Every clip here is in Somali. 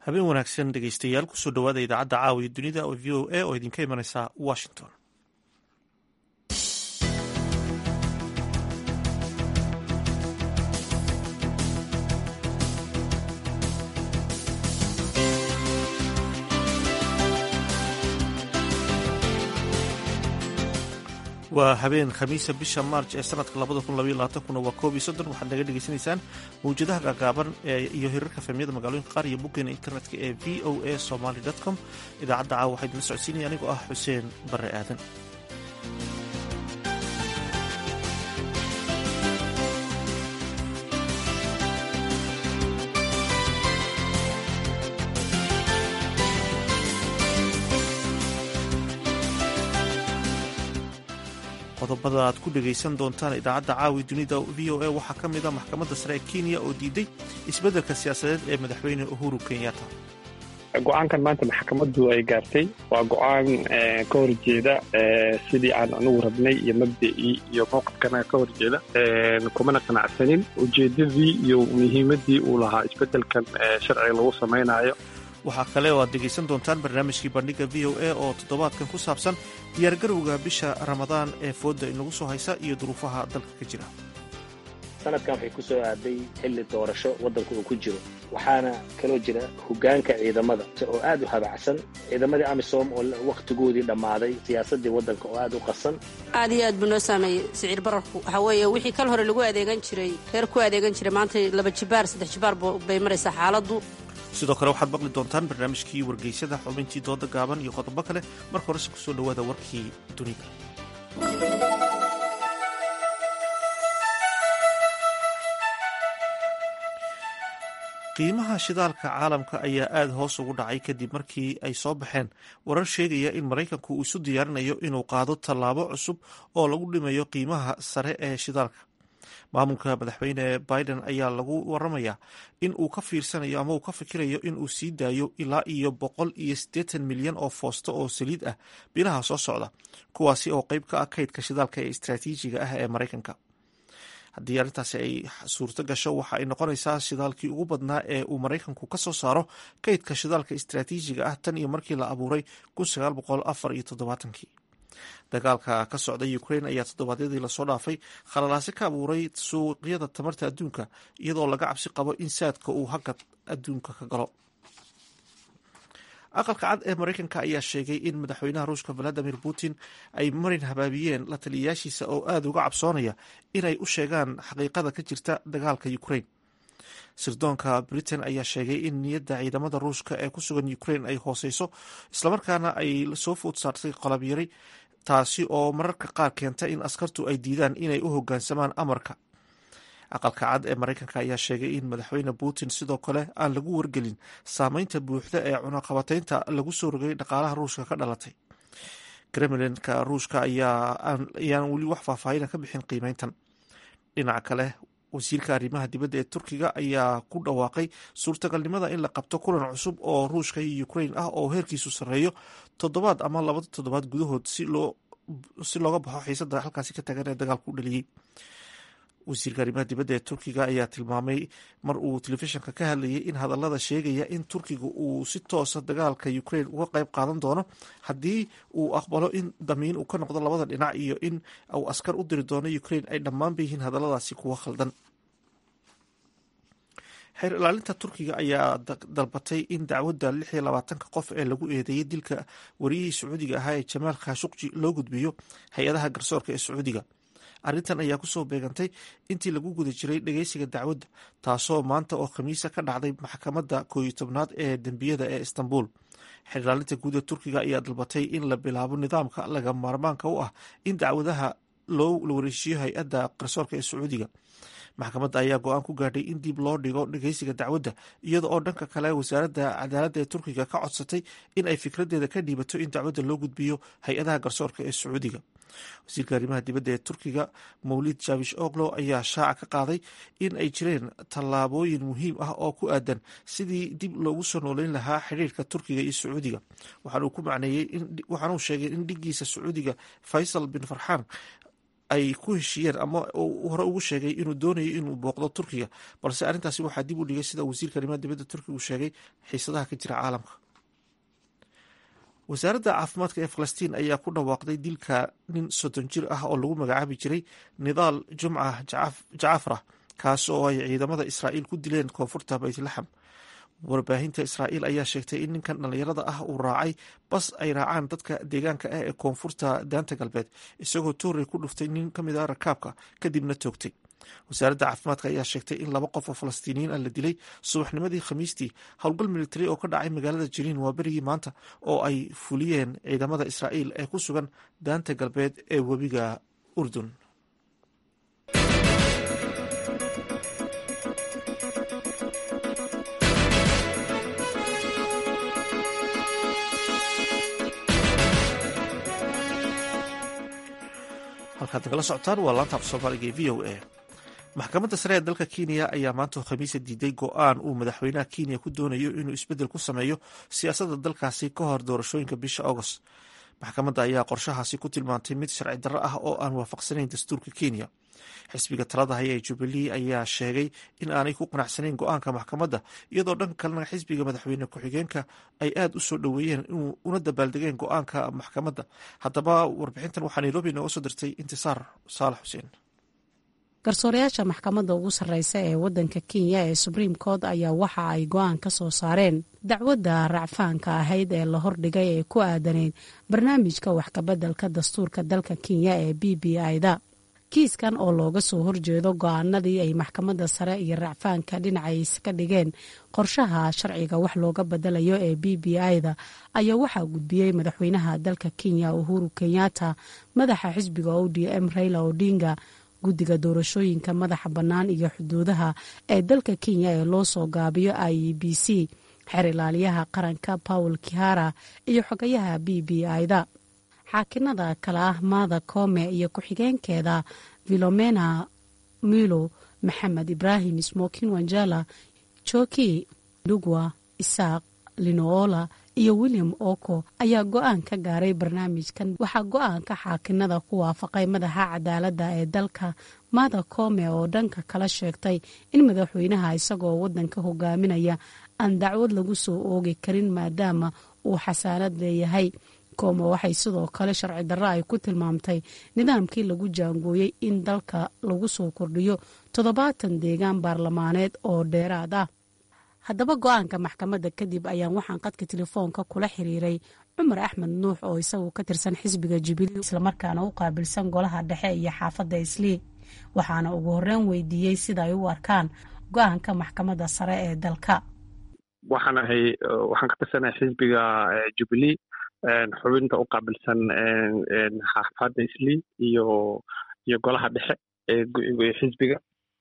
habeen wanaagsan dhegeystayaal kusoo dhowaada idaacadda caawiya dunida oo v o a oo idinka imanaysa washington waa habeen khamiisa bisha maarj ee sanadka kuna waa koob iyo soddon waxaad naga dhegeysanaysaan mawjadaha gaagaaban iyo hirarka fahmiyada magaalooyinka qaar iyo boggeena internetka ee v o a somaly com idaacadda caawa waxaa idinla socodsiinaya anigoo ah xuseen bare aadan qodobada aad ku dhegaysan doontaan idaacadda caawi dunida v o a waxaa ka mid a maxkamadda sare ee kenya oo diiday isbeddelka siyaasadeed ee madaxweyne uhuru kenyatta go-aankan maanta maxkamaddu ay gaartay waa go-aan ka horjeeda sidii aan anugu rabnay iyo mabda'ii iyo mowqifkana ka horjeeda kumana qanacsanin ujeeddadii iyo muhiimaddii uu lahaa isbeddelkan sharciga lagu samaynayo waxaa kale oo aad dhegaysan doontaan barnaamijkii bandhiga v o a oo toddobaadkan ku saabsan diyaargarowga bisha ramadaan ee fooda inagu soo haysa iyo duruufaha dalka ka jira sanadkan waxay ku soo aaday xilli doorasho waddanka uu ku jiro waxaana kaloo jira hoggaanka ciidamada oo aad u habacsan ciidamadii amisom oo wakhtigoodii dhammaaday siyaasaddii waddanka oo aad u qasan aad iyo aad buu noo saameeyey siciir bararku waxaa weeye wixii kal hore lagu adeegan jiray reer ku adeegan jiray maanta laba jibaar saddex jibaar bay maraysaa xaaladdu sidoo kale waxaad maqli doontaan barnaamijkii wargeysada xubintii dooda gaaban iyo qodobo kale marka horese kusoo dhowaada warkii dunida qiimaha shidaalka caalamka ayaa aada hoos ugu dhacay kadib markii ay soo baxeen warar sheegaya in maraykanku uu isu diyaarinayo inuu qaado tallaabo cusub oo lagu dhimayo qiimaha sare ee shidaalka maamulka madaxweyne biden ayaa lagu waramayaa in uu ka fiirsanayo ama uu ka fikirayo in uu sii daayo ilaa iyo boqol iyo siddeetan milyan oo foosto oo saliid ah bilaha soo socda kuwaasi oo qeyb ka ah kaydka shidaalka ee istraatiijiga ah ee maraykanka haddii arrintaasi ay suurto gasho waxa ay noqonaysaa shidaalkii ugu badnaa ee uu maraykanku ka soo saaro kaydka shidaalka istraatiijiga ah tan iyo markii la abuuray kii dagaalka ka socda ukrain ayaa toddobaadyadii lasoo dhaafay khalalaase ka abuuray suuqyada tamarta adduunka iyadoo laga cabsi qabo in saadka uu hagad adduunka ka galo aqalka cad ee maraykanka ayaa sheegay in madaxweynaha ruushka valadimir putin ay marin habaabiyeen la taliyayaashiisa oo aada uga cabsoonaya inay u sheegaan xaqiiqada ka jirta dagaalka ukrain sirdoonka britain ayaa sheegay in niyadda ciidamada ruushka ee ku sugan ukrain ay hooseyso islamarkaana ay soo food saartay qalab yari taasi oo mararka qaar keenta in askartu ay diidaan inay u hoggaansamaan amarka aqalka cad ee maraykanka ayaa sheegay in madaxweyne putin sidoo kale aan lagu wargelin saameynta buuxda ee cunaqabateynta lagu soo rogay dhaqaalaha ruushka ka dhalatay kremlinka ruushka ayaan weli wax faahfaahina ka bixin qiimeyntan dhinaca kale wasiirka arrimaha dibadda ee turkiga ayaa ku dhawaaqay suurtagalnimada in la qabto kulan cusub oo ruushka iyo ukrain ah oo heerkiisu sarreeyo toddobaad ama labada toddobaad gudahood si looga baxo xiisada halkaasi ka tagan ee dagaalku u dhaliyey wasiirka arrimaha dibadda ee turkiga ayaa tilmaamay mar uu telefishinka ka hadlayay in hadallada sheegaya in turkiga uu si toosa dagaalka ukrain uga qayb qaadan doono haddii uu aqbalo in damiin uu ka noqdo labada dhinac iyo in uu askar u diri doono ukrain ay dhammaanba yihiin hadalladaasi kuwa khaldan xeer ilaalinta turkiga ayaa dalbatay in dacwadda lix iyo labaatanka qof ee lagu eedeeyey dilka wariyihii sacuudiga ahaa ee jamaal khashuqji loo gudbiyo hay-adaha garsoorka ee sacuudiga arrintan ayaa kusoo beegantay intii lagu guda jiray dhageysiga dacwadda taasoo maanta oo khamiisa ka dhacday maxkamadda kooiyo tobnaad ee dembiyada ee istanbul xeerlaalinta guud ee turkiga ayaa dalbatay in la bilaabo nidaamka laga maarmaanka u ah in dacwadaha loo wareejiyo hay-adda garsoorka ee sacuudiga maxkamadda ayaa go-aan ku gaadhay in dib loo dhigo dhageysiga dacwadda iyada oo dhanka kale wasaaradda cadaaladda ee turkiga ka codsatay in ay fikradeeda ka dhiibato in dacwadda loo gudbiyo hay-adaha garsoorka ee sacuudiga wasiirka arrimaha dibadda ee turkiga mawlid jabish oglo ayaa shaaca ka qaaday in ay jireen tallaabooyin muhiim ah oo ku aadan sidii dib loogu soo nooleyn lahaa xidhiirka turkiga iyo sacuudiga waxaanuu ku macneeyey waxaanuu sheegay in dhigiisa sacuudiga faysal bin farxaan ay ku heshiiyeen ama hore ugu sheegay inuu doonayo inuu booqdo turkiga balse arrintaasi waxaa dib u dhigay sida wasiirka arrimaha dibadda turkiga uu sheegay xiisadaha ka jira caalamka wasaaradda caafimaadka ee falastiin ayaa ku dhawaaqday dilka nin soddon jir ah oo lagu magacaabi jiray nidaal jumca jacafra kaas oo ay ciidamada israa'iil ku dileen koonfurta baytlaxam warbaahinta israa'iil ayaa sheegtay in ninkan dhallinyarada ah uu raacay bas ay raacaan dadka deegaanka ah ee koonfurta daanta galbeed isagoo toorey ku dhuftay nin ka mid ah rakaabka kadibna toogtay wasaaradda caafimaadka ayaa sheegtay in laba qof oo falastiiniyiin ah la dilay subaxnimadii khamiistii howlgal militari oo ka dhacay magaalada jiriin waa berigii maanta oo ay fuliyeen ciidamada israa'iil ee ku sugan daanta galbeed ee webiga urdun halkaad nagala socotaan waa laanta af soomaaliga ee v o a maxkamadda sare ee dalka kenya ayaa maanta khamiisa diiday go-aan uu madaxweynaha kenya ku doonayo inuu isbeddel ku sameeyo siyaasadda dalkaasi ka hor doorashooyinka bisha agost maxkamadda ayaa qorshahaasi ku tilmaantay mid sharci darro ah oo aan waafaqsanayn dastuurka kenya xisbiga talada haya ee jubilee ayaa sheegay in aanay ku qanacsanayn go-aanka maxkamadda iyadoo dhanka kalena xisbiga madaxweyne ku-xigeenka ay aada u soo dhoweeyeen una dabaaldegeen go-aanka maxkamadda haddaba warbixintan waxaa nairobi nooga soo dirtay intisaar saalax xuseen garsoorayaasha maxkamadda ugu sarreysa ee waddanka kenya ee subriim court ayaa waxa ay go-aan ka soo saareen dacwadda racfaanka ahayd ee la hordhigay ee ku aadanayd barnaamijka wax kabeddelka dastuurka dalka kenya ee b b i-da kiiskan oo looga soo horjeedo go-aanadii ay maxkamadda sare iyo racfaanka dhinacays ka dhigeen qorshaha sharciga wax looga bedelayo ee b b i-da ayaa waxaa gudbiyey madaxweynaha dalka kenya uhuru kenyatta madaxa xisbiga o d m raila odinga guddiga doorashooyinka madaxa bannaan iyo xuduudaha ee dalka kenya ee loo soo gaabiyo i e b c xeer ilaaliyaha qaranka pawl kihara iyo xogayaha b b i-da xaakinada kale ah maada koome iyo ku-xigeenkeeda vilomena milo maxamed ibraahim smokin wanjala joki dugwa isaaq linoola iyo william oko ayaa go-aan ka gaaray barnaamijkan waxaa go-aanka xaakinada ku waafaqay madaxa cadaaladda ee dalka maada koome oo dhanka kala sheegtay in madaxweynaha isagoo wadanka hogaaminaya aan dacwad lagu soo oogi karin maadaama uu xasaanad leeyahay koome waxay sidoo kale sharci darro ay ku tilmaamtay nidaamkii lagu jaangooyey in dalka lagu soo kordhiyo toddobaatan deegaan baarlamaaneed oo dheeraad ah haddaba go-aanka maxkamadda kadib ayaan waxaan qadka telefoonka kula xiriiray cumar axmed nuux oo isagu ka tirsan xisbiga jubilee islamarkaana u qaabilsan golaha dhexe iyo xaafadda islii waxaana ugu horreyn weydiiyey sida ay u arkaan go-aanka maxkamadda sare ee dalka waxaan ahay waxaan ka tirsanahay xisbiga jubilee xubinta u qaabilsan xaafadda islii iyo iyo golaha dhexe ee xisbiga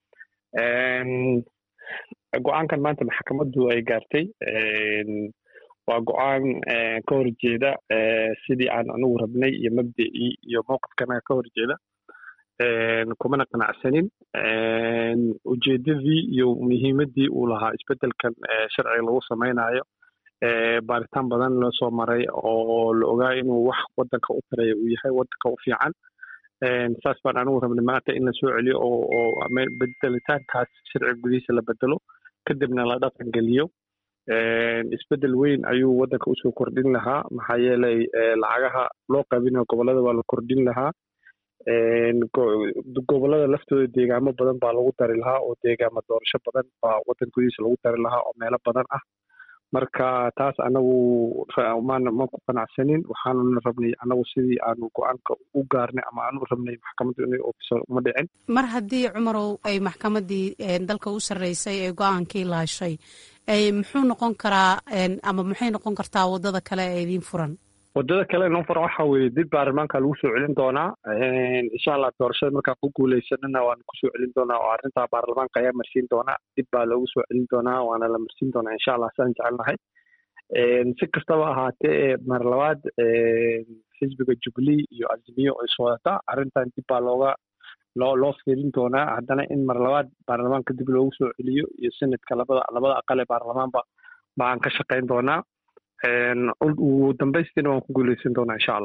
go-aankan maanta maxkamaddu ay gaartay waa go-aan ka horjeeda sidii aan anigu rabnay iyo mabdicii iyo mowqifkana ka horjeeda kumana qanacsanin ujeedadii iyo muhiimaddii uu lahaa isbeddelkan sharciga lagu samaynayo baaritaan badan loo soo maray oo la ogaa inuu wax waddanka u taraya uu yahay waddanka u fiican saas baan anigu rabnay maanta in la soo celiyo oo bedelitaankaas sharciga gudihiisa la bedelo kadibna la dhaqan geliyo isbeddel weyn ayuu waddanka usoo kordhin lahaa maxaa yeelay lacagaha loo qaybinayo gobollada waa la kordhin lahaa gobollada laftooda deegaamo badan baa lagu dari lahaa oo deegaamo doorasho badan baa waddan gudihiisa lagu dari lahaa oo meelo badan ah marka taas anagu ma ku qanacsanin waxaanuna rabnay anagu sidii aanu go-aanka u gaarnay ama aanu rabnay maxkamaddu inay oofiso uma dhicin mar haddii cumarow ay maxkamaddii dalka u sarreysay ee go-aankii laashay muxuu noqon karaa ama maxay noqon kartaa waddada kale ee idiin furan waddada kale noo furan waxa weeye dib baarlamaanka lagu soo celin doonaa insha allah doorashada markaan ku guuleysanana waana kusoo celin doonaa oo arrintaa baarlamaanka ayaa marsiin doonaa dib baa loogu soo celin doonaa waana la marsiin doonaa insha allah saan jecelnahay si kastaba ahaatee mar labaad xisbiga jubilee iyo azimiyo ay soodataa arrintan dib baa looga loo loo fiirin doonaa haddana in mar labaad baarlamaanka dib loogu soo celiyo iyo senadka labada labada aqal ee baarlamaanba baan ka shaqayn doonaa ugu dambaystiina waan ku guuleysan doonaa insha allah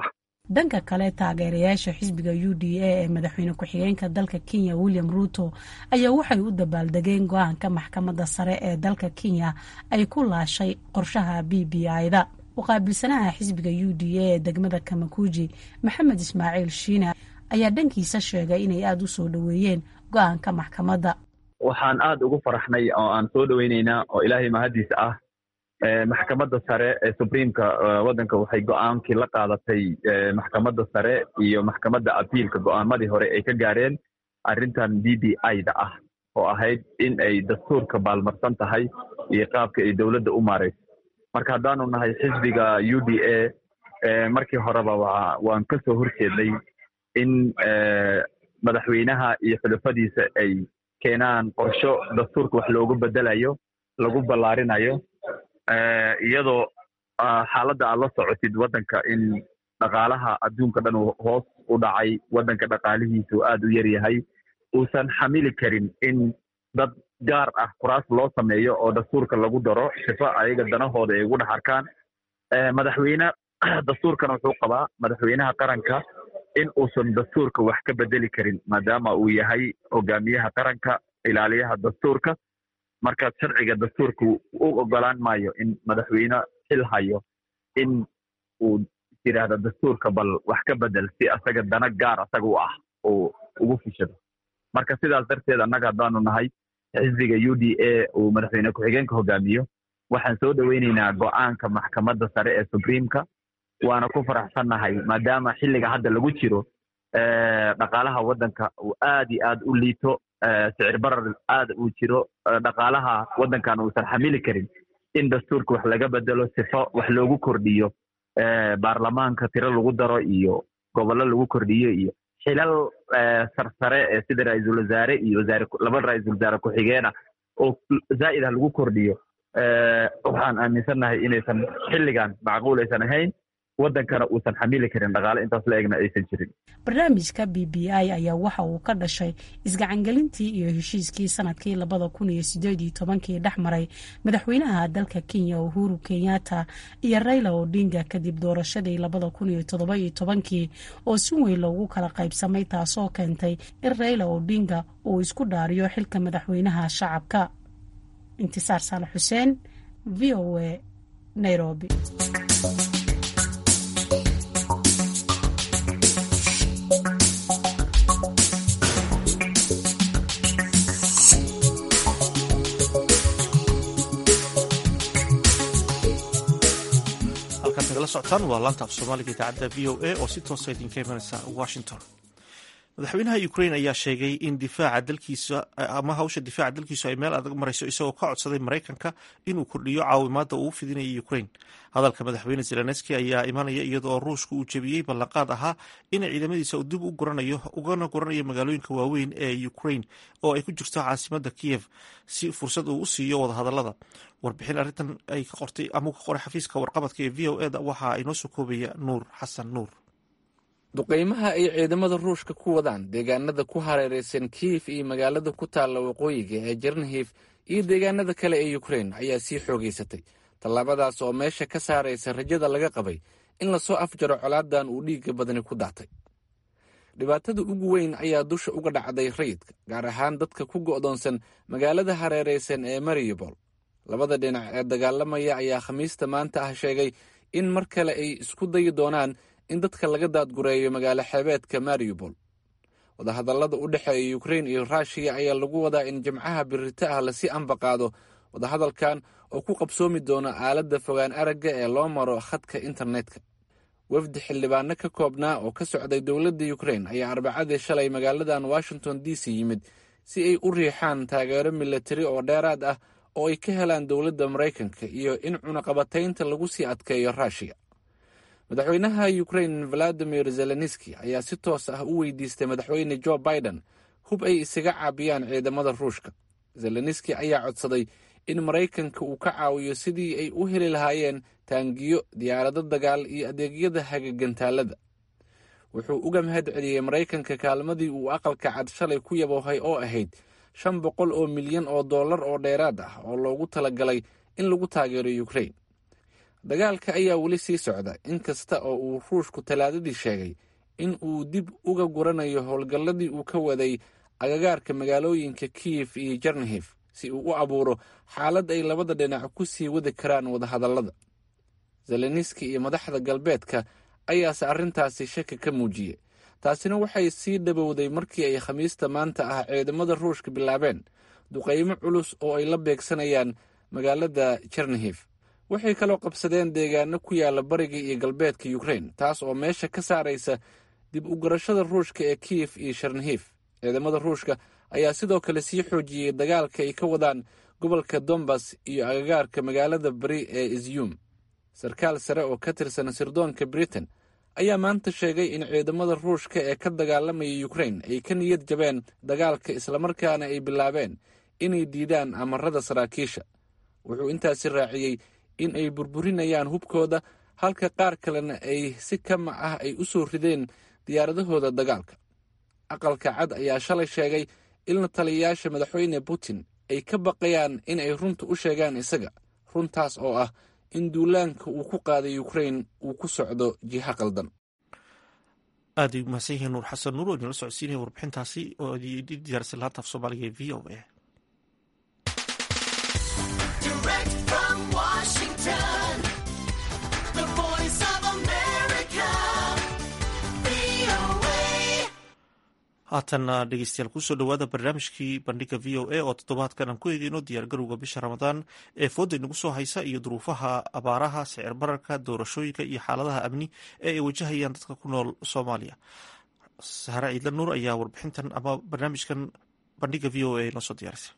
dhanka kale taageerayaasha xisbiga u d a ee madaxweyne ku-xigeenka dalka kenya william ruuto ayaa waxay u dabaaldegeen go-aanka maxkamadda sare ee dalka kenya ay ku laashay qorshaha b b i-da muqaabilsanaha xisbiga u d a ee degmada kamakuuji maxamed ismaaciil shiina ayaa dhankiisa sheegay inay aada u soo dhoweeyeen go-aanka maxkamadda waxaan aada ugu faraxnay oo aan soo dhoweyneynaa oo ilaahay mahadiisa ah maxkamadda sare ee subriimka waddanka waxay go-aankii la qaadatay maxkamadda sare iyo maxkamadda abiilka go-aamadii hore ay ka gaareen arrintan b b i-da ah oo ahayd in ay dastuurka baalmarsan tahay iyo qaabka ay dowladda u maarayso marka haddaanu nahay xisbiga u d a markii horeba waan ka soo horjeednay in madaxweynaha iyo xulafadiisa ay keenaan qorsho dastuurka wax loogu bedelayo lagu ballaarinayo iyadoo xaaladda aad la socotid waddanka in dhaqaalaha adduunka dhan uu hoos u dhacay waddanka dhaqaalihiisu aad u yar yahay uusan xamili karin in dad gaar ah kuraas loo sameeyo oo dastuurka lagu daro sifo ayaga danahooda ay ugu dhex arkaan madaxweyne dastuurkana wuxuu qabaa madaxweynaha qaranka in uusan dastuurka wax ka bedeli karin maadaama uu yahay hogaamiyaha qaranka ilaaliyaha dastuurka marka sharciga dastuurka u ogolaan maayo in madaxweyne xil hayo in uu yidhaahdo dastuurka bal wax ka bedel si asaga dana gaar asaga u ah uu ugu fishado marka sidaas darteed annaga haddaanu nahay xisbiga u d a uu madaxweyne ku-xigeenka hogaamiyo waxaan soo dhoweyneynaa go-aanka maxkamadda sare ee subriimka waana ku faraxsannahay maadaama xilliga hadda lagu jiro dhaqaalaha waddanka uu aad iyo aad u liito sicir barar aad uu jiro dhaqaalaha waddankan uusan xamili karin in dastuurka wax laga bedelo sifo wax loogu kordhiyo baarlamaanka tiro lagu daro iyo gobollo lagu kordhiyo iyo xilal sarsare ee sida ra-iisul wasaare iyo laba ra-iisul wasaare ku-xigeena oo zaa'id ah lagu kordhiyo waxaan aaminsannahay inaysan xilligan macquul aysan ahayn waddankana uusan xamili karin dhaqaale intaas la egna aysan jirin barnaamijka b b i ayaa waxa uu ka dhashay isgacangelintii iyo heshiiskii sanadkii labada kun iyo sideed iyo tobankii dhex maray madaxweynaha dalka kenya uhuru kenyatta iyo raila odinga kadib doorashadii labada kun iyo toddoba iyo tobankii oo si weyn loogu kala qaybsamay taasoo keentay in raila odinga uu isku dhaariyo xilka madaxweynaha shacabka intisaar saale xuseen v o a nairobi nagala socotaan waa laanta af soomaaliga idaacadda v o a oo si toosa idinka imanaysa washington madaxweynaha ukrain ayaa sheegay in difaaca dalkiisa ama hawsha difaaca dalkiisu ay meel adag marayso isagoo ka codsaday maraykanka inuu kordhiyo caawimaadda uu fidinaya ukrain hadalka madaxweyne zelenski ayaa imanaya iyadoo ruushka uu jebiyey ballanqaad ahaa in ciidamadiisa dib u guranayo ugana guranayo magaalooyinka waaweyn ee ukrain oo ay ku jirto caasimadda kiyev si fursad uu u siiyo wadahadalada warbixin arrintan ay ka qortay ama ka qoray xafiiska warqabadka ee v o eda waxaa inoo soo koobaya nuur xasan nuur duqaymaha ay ciidamada ruushka ku wadaan deegaanada ku hareeraysan kiyif iyo magaalada ku taalla waqooyiga ee jarnhif iyo deegaanada kale ee ukrein ayaa sii xoogaysatay tallaabadaas oo meesha ka saaraysa rajada laga qabay in lasoo afjaro colaadan uu dhiigga badani ku daatay dhibaatada ugu weyn ayaa dusha uga dhacday rayidka gaar ahaan dadka ku go'doonsan magaalada hareeraysan ee mariupol labada dhinac ee dagaalamaya ayaa khamiista maanta ah sheegay in mar kale ay isku dayi doonaan in dadka laga daadgureeyo magaalo xeebeedka mariupol wadahadallada u dhexeeya ukrein iyo ruushiya ayaa lagu wadaa in jimcaha birita ah lasii ambaqaado wadahadalkan oo ku qabsoomi doona aaladda fogaan aragga ee loo maro khadka internetka wafdi xildhibaano ka koobnaa oo ka socday dowladda ukrein ayaa arbacadii shalay magaaladan washington d c yimid si ay u riixaan taageero milatari oo dheeraad ah oo ay ka helaan dowladda maraykanka iyo in cunaqabataynta lagu sii adkeeyo ruushiya madaxweynaha ukrein valadimir zelenski ayaa si toos ah u weydiistay madaxweyne jo biden hub ay isaga caabiyaan ciidamada ruushka zelenski ayaa codsaday in maraykanka uu ka caawiyo sidii ay u heli lahaayeen taangiyo diyaarado dagaal iyo adeegyada hagagantaalada wuxuu uga mahad celiyey maraykanka kaalmadii uu aqalka cad shalay ku yaboohay oo ahayd shan boqol oo milyan oo dollar oo dheeraad ah oo loogu talagalay in lagu taageero ukrein dagaalka ayaa weli sii socda inkasta oo uu ruushku talaadadii sheegay in uu dib uga guranayo howlgalladii uu ka waday agagaarka magaalooyinka kiyef iyo jarnhif si uu u abuuro xaalad ay labada dhinac ku sii wadi karaan wadahadallada zeleniski iyo madaxda galbeedka ayaase arrintaasi shaki ka muujiyey taasina waxay sii dhowowday markii ay khamiista maanta ah ciidamada ruushka bilaabeen duqaymo culus oo ay la beegsanayaan magaalada jarnhif waxay kaloo qabsadeen deegaano ku yaala bariga iyo galbeedka ukrain taas oo meesha ka saaraysa dib u garashada ruushka ee kiyef iyo sharnhif ciidamada ruushka ayaa sidoo kale sii xoojiyey dagaalka ay ka wadaan gobolka dombas iyo agagaarka magaalada bari ee izyum sarkaal sare oo ka tirsan sirdoonka britain ayaa maanta sheegay in ciidamada ruushka ee ka dagaalamaya ukrain ay ka niyad jabeen dagaalka islamarkaana ay bilaabeen inay diidaan amarada saraakiisha wuxuu intaasi raaciyey in ay burburinayaan hubkooda halka qaar kalena ay si kama ah ay u soo rideen diyaaradahooda dagaalka aqalka cad ayaa shalay sheegay in la taliyayaasha madaxweyne putin ay ka baqayaan in ay runta u sheegaan isaga runtaas oo ah in duulaanka uu ku qaaday ukrain uu ku socdo jiha qaldan aad ay umahadsan yihiin nuur xasan nuur oo idinla socodsiinaya warbixintaasi oo diyaarsan laanta af soomaaliga ee v o a haatan dhegeystayaal kusoo dhowaada barnaamijkii bandhiga v o a oo toddobaadkan aan ku eegeyno diyaargarowga bisha ramadaan ee fooda inagu soo haysa iyo duruufaha abaaraha sicir bararka doorashooyinka iyo xaaladaha amni ee ay wajahayaan dadka ku nool soomaaliya sahre ciidla nuur ayaa warbixintan ama barnaamijkan bandhiga v o a noo soo diyaarisay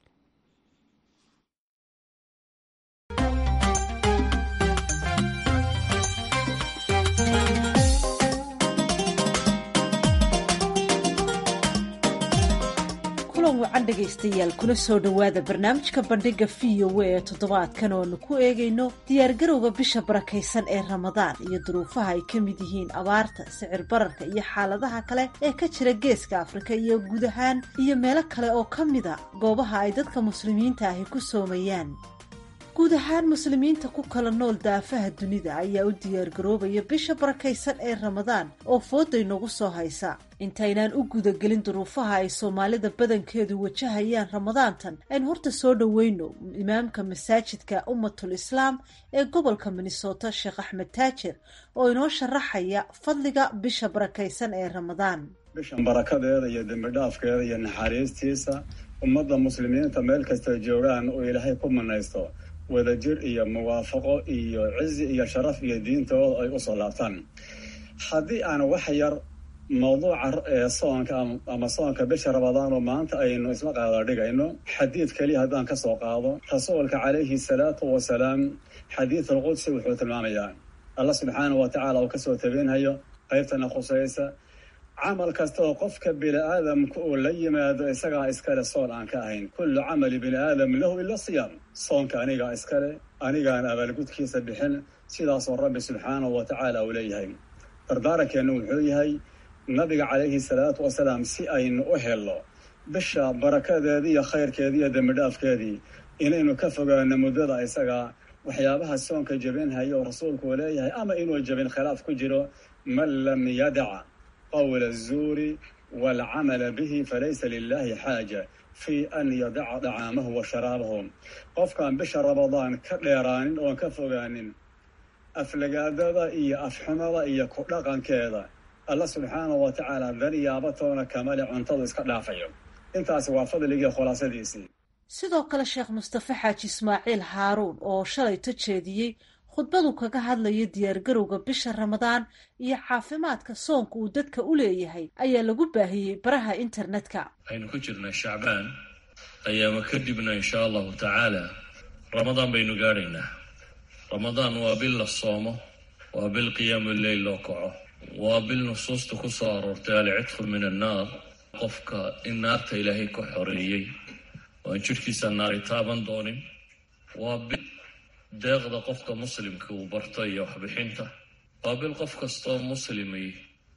wacan dhegaystayaal kuna soo dhowaada barnaamijka bandhiga v o a ee toddobaadkan ooanu ku eegayno diyaargarowga bisha barakaysan ee ramadaan iyo duruufaha ay ka mid yihiin abaarta sicir bararka iyo xaaladaha kale ee ka jira geeska afrika iyo guud ahaan iyo meelo kale oo ka mida goobaha ay dadka muslimiinta ahi ku soomayaan guud ahaan muslimiinta ku kala nool daafaha dunida ayaa u diyaargaroobaya bisha barakaysan ee ramadaan oo fooday nagu soo haysa intaynaan u gudagelin duruufaha ay soomaalida badankeedu wajahayaan ramadaantan aynu horta soo dhoweyno imaamka masaajidka ummatul islaam ee gobolka minnesota sheekh axmed taajir oo inoo sharaxaya fadliga bisha barakaysan ee ramadaan bishan barakadeeda iyo dembidhaafkeeda iyo naxariistiisa ummadda muslimiinta meel kasta joogaan oo ilaahay ku manaysto wadajir iyo muwaafaqo iyo cizi iyo sharaf iyo diintooda ay usoo laabtaan haddii aan wax yar mawduuca ee soonka ama soonka bisha ramadaan oo maanta aynu isla qaada dhigayno xadiid keliya haddaan ka soo qaado rasuulka calayhi salaatu wasalaam xadiid alqudsi wuxuu tilmaamayaa allah subxaanahu wa tacaala uu kasoo tabinhayo qaybtana khusaysa camal kasta oo qofka bini aadamka uu la yimaado isagaa iskale soon aan ka ahayn kullu camali bini aadam lahu ila siyaam soonka anigaa iskale anigaan abaalgudkiisa bixin sidaasoo rabbi subxaanahu wa tacaala uu leeyahay dardaarankeenu wuxuu yahay nabiga calayhi salaatu wasalaam si aynu u helno bisha barakadeedii iyo khayrkeedii iyo dembidhaafkeedii inaynu ka fogaano muddada isagaa waxyaabaha soonka jebinhaya oo rasuulku uu leeyahay ama inuu jebin khilaaf ku jiro man lam yadac qawla azuuri waalcamala bihi falaysa lilahi xaaja fii an yadaca dacaamahu wa sharaabahu qofkaan bisha ramadaan ka dheeraanin oon ka fogaanin aflagaadada iyo afxumada iyo ku dhaqankeeda alla subxaanahu wa tacaala danyaabatoona kamale cuntadu iska dhaafayo intaasi waa fadligii khulaasadiisii sidoo kale sheekh mustafe xaaji ismaaciil haaruun oo shalayto jeediyey khudbadu kaga hadlaya diyaargarowga bisha ramadaan iyo caafimaadka soonka uu dadka u leeyahay ayaa lagu baahiyey baraha internetka waxaynu ku jirnaa shacbaan ayaama kadibna inshaa allahu tacaala ramadaan baynu gaadhaynaa ramadaan waa bil la soomo waa bil qiyaamu leyl loo kaco waa bil nusuusta ku soo aroortay alcidqu min annaar qofka in naarta ilaahay ka xoreeyey oo aan jidhkiisa naari taaban doonin waa bil deeqda qofka muslimka uu barto iyo waxbixinta waa bil qof kastoo muslimay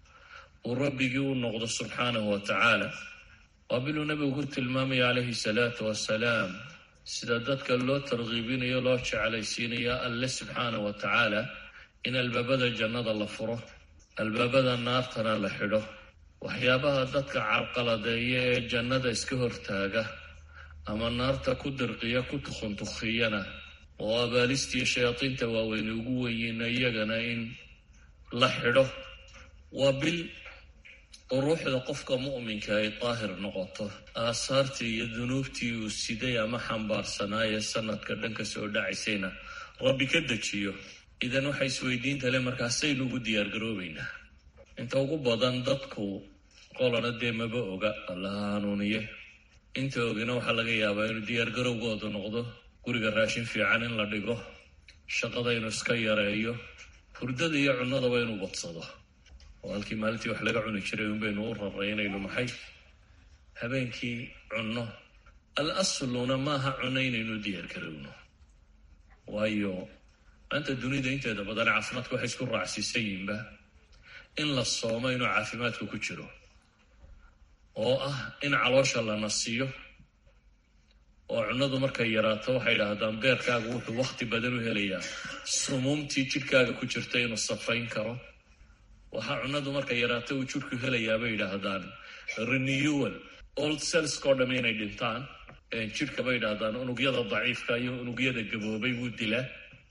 uu rabbigii u noqdo subxaanahu wa tacaala waa biluu nabigu ku tilmaamaya calayhi salaatu wasalaam sida dadka loo tarkiibinayo loo jeclaysiinayo alle subxaana wa tacaala in albaabada jannada la furo albaabada naartana la xidho waxyaabaha dadka carqaladeeya ee jannada iska hortaaga ama naarta ku dirqiya ku tukhuntukhiyana oo abaalistiiyo shayaadiinta waaweyne ugu weyiina iyagana in la xidho waa bil ruuxda qofka mu'minka ay daahir noqoto aasaartii iyo dunuubtii uu siday ama xambaarsanaaye sanadka dhanka soo dhacaysayna rabbi ka dejiyo idan waxay isweydiinta le markaasaynu ugu diyaargaroobaynaa inta ugu badan dadku qolana dee maba oga allaha hanuuniye inta ogina waxaa laga yaabaa inuu diyaargarowgoodu noqdo guriga raashin fiican in la dhigo shaqada inuu iska yareeyo hurdada iyo cunnadaba inuu badsado oo halkii maalintii wax laga cuni jiray unbaynu u raraynayno maxay habeenkii cunno al asluna maaha cunno inaynu diyaargarowno waayo maanta dunida inteeda badan caafimaadka waxay isku raacsiisan yihiinba in la soomo inuu caafimaadku ku jiro oo ah in caloosha la nasiyo oo cunnadu markay yaraato waxay dhahdaan beerkaagu wuxuu wakhti badan u helayaa sumuumtii jidhkaaga ku jirta inuu safayn karo waxaa cunnadu markay yaraato uu jidhku helayaa bay yidhaahdaan renewal old cellskao dhamm inay dhintaan jidhka bay yidhaahdaan unugyada daciifka iyo unugyada gaboobay wuu dilaa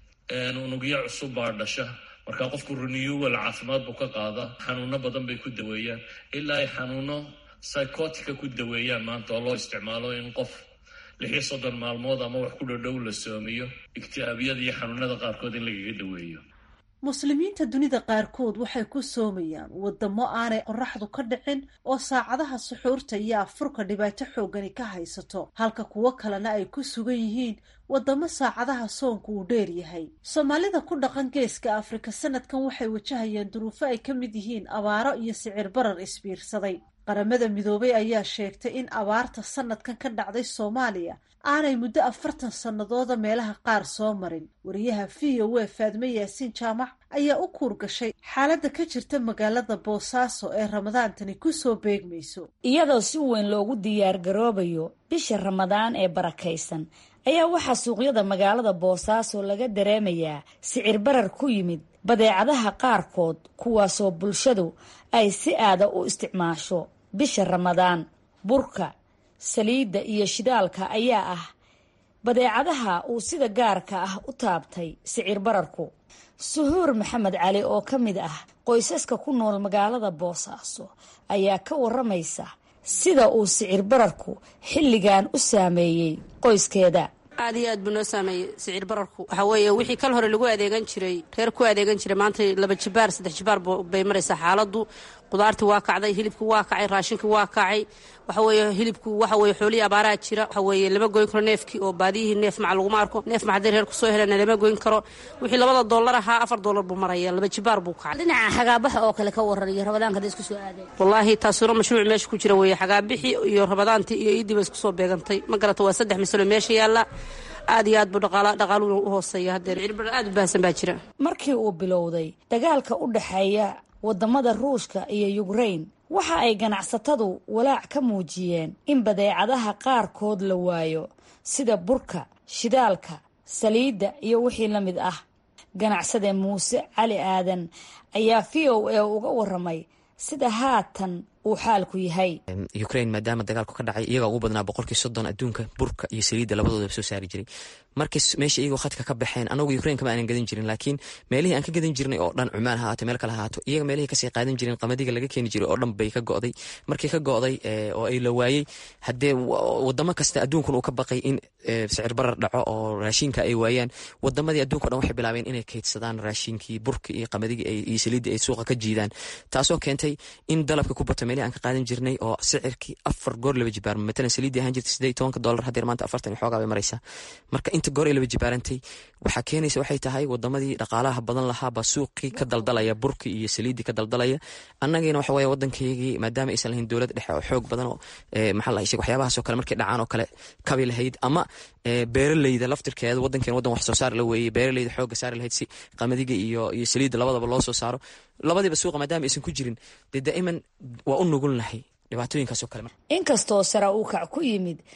unugyo cusub baa dhasha markaa qofku renewal caafimaad buu ka qaada xanuuno badan bay ku daweeyaan ilaa ay xanuuno psychotica ku daweeyaan maanta oo loo isticmaalo in qof lix iyo soddon maalmood ama wax ku dhodhow la soomiyo igti'aabiyada iyo xanuunada qaarkood in lagaga daweeyo muslimiinta dunida qaarkood waxay ku soomayaan wadamo aanay qoraxdu ka dhicin oo saacadaha suxuurta iyo afurka dhibaato xoogani ka haysato halka kuwo kalena ay ku sugan yihiin wadamo saacadaha soonku uu dheer yahay soomaalida ku dhaqan geeska afrika sanadkan waxay wajahayaan duruufo ay ka mid yihiin abaaro iyo sicir barar isbiirsaday qaramada midoobay ayaa sheegtay in abaarta sanadkan ka dhacday soomaaliya aanay muddo afartan sannadooda meelaha qaar soo marin wariyaha v o a faadme yaasiin jaamac ayaa u kuur gashay xaaladda ka jirta magaalada boosaaso ee ramadaantani kusoo beegmayso iyadoo si weyn loogu diyaar garoobayo bisha ramadaan ee barakaysan ayaa waxaa suuqyada magaalada boosaaso laga dareemayaa sicir barar ku yimid badeecadaha qaarkood kuwaasoo bulshadu ay si aada u isticmaasho bisha ramadaan burka saliidda iyo shidaalka ayaa ah badeecadaha uu sida gaarka ah u taabtay sicir bararku suhuur maxamed cali oo ka mid ah qoysaska ku nool magaalada boosaaso ayaa ka waramaysa sida uu sicir bararku xilligan u saameeyey qoyskeeda aad iyo aad buu noo saameeyey sicir bararku waxaa weeye wixii kal hore lagu adeegan jiray reer ku adeegan jiray maanta laba jibaar saddex jibaar bay maraysaa xaaladdu qudaartii waa kacday hilibkii waa kacay raashinkii waa kacay waxa weeye hilibku waxa weeye xoolihii abaaraha jira waxa weeye lama goyn karo neefkii oo baadiyihii neef maca laguma arko neef maca hadday reer kusoo helana lama goyn karo wixii labada dollar ahaa afar dollar buu maraya laba jibaar buu kacay dhinaca xagaabaxa oo kale ka waran iyo rabadaanka hadda isku soo aadeen wallaahi taasuna mashruuc meesha ku jira weeye xagaabixii iyo rabadaantii iyo iiddii ba isku soo beegantay ma garata waa saddex masalo meesha yaalla aad iyo aad buu dhaqaaluhu u hooseeya hadeer cirbar aad u baahsan baa jira markii uu bilowday dagaalka u dhexeeya wadamada ruushka iyo yukrain waxa ay ganacsatadu walaac ka muujiyeen in badeecadaha qaarkood la waayo sida burka shidaalka saliidda iyo wixii la mid ah ganacsade muuse cali aadan ayaa v o a uga waramay sida haatan uu xaalku yahay ukrain maadaama dagaalku ka dhacay iyagaa ugu badnaa boqolkii soddon adduunka burka iyo saliidda labadoodaba soo saari jiray markii meesha iyagoo khadka ka baxeen anagu ukrain kama aanan gadan jirin laakiin meelihii aan ka gadan jirnay oo dhan cumaan ha haato meel kale ha haato iyaga meelihii kasii qaadan jirin qamadiga laga keeni jiray oo dhan bay ka go'day markii ka go'day oo ay la waayey haddee wadamo kasta adduunkun uu ka baqay in sicir barar dhaco oo raashinka ay waayaan wadamadii adduunka o dhan waxay bilaabeen inay kaydsadaan raashinkii burka iyo qamadigi iyo saliidda ay suuqa ka jiidaan taasoo keentay in dalabka ku bato meelihii aan ka qaadan jirnay oo sicirkii afar goor laba jibaarma matalan saliiddii ahaan jirtay siddeed tobanka dollar haddeer maanta afartan iyo xoogaa bay maraysaa marka inta goor ay laba jibaarantay waxaa keenaysa waxay tahay wadamadii dhaqaalaha badan lahaabaa suuqii ka daldalaya burkii iyo saliiddii ka daldalaya annagiina waxa weeye waddankaygii maadaama aysan lahayn dowlad dhexe oo xoog badan oo maxaa la sheeg waxyaabahaasoo kale markay dhacaan oo kale kabi lahayd ama beeraleyda laftirkeeda waddankeen waddan wax soo saar la weeyey beeraleyda xoogga saari lahayd si qamadiga iyo iyo saliidda labadaba loo soo saaro labadiiba suuqa maadaama aysan ku jirin dee daa'iman waa u nugul nahay dhibaatooyinkaasoo kale inkastoo sara uu kac ku yimid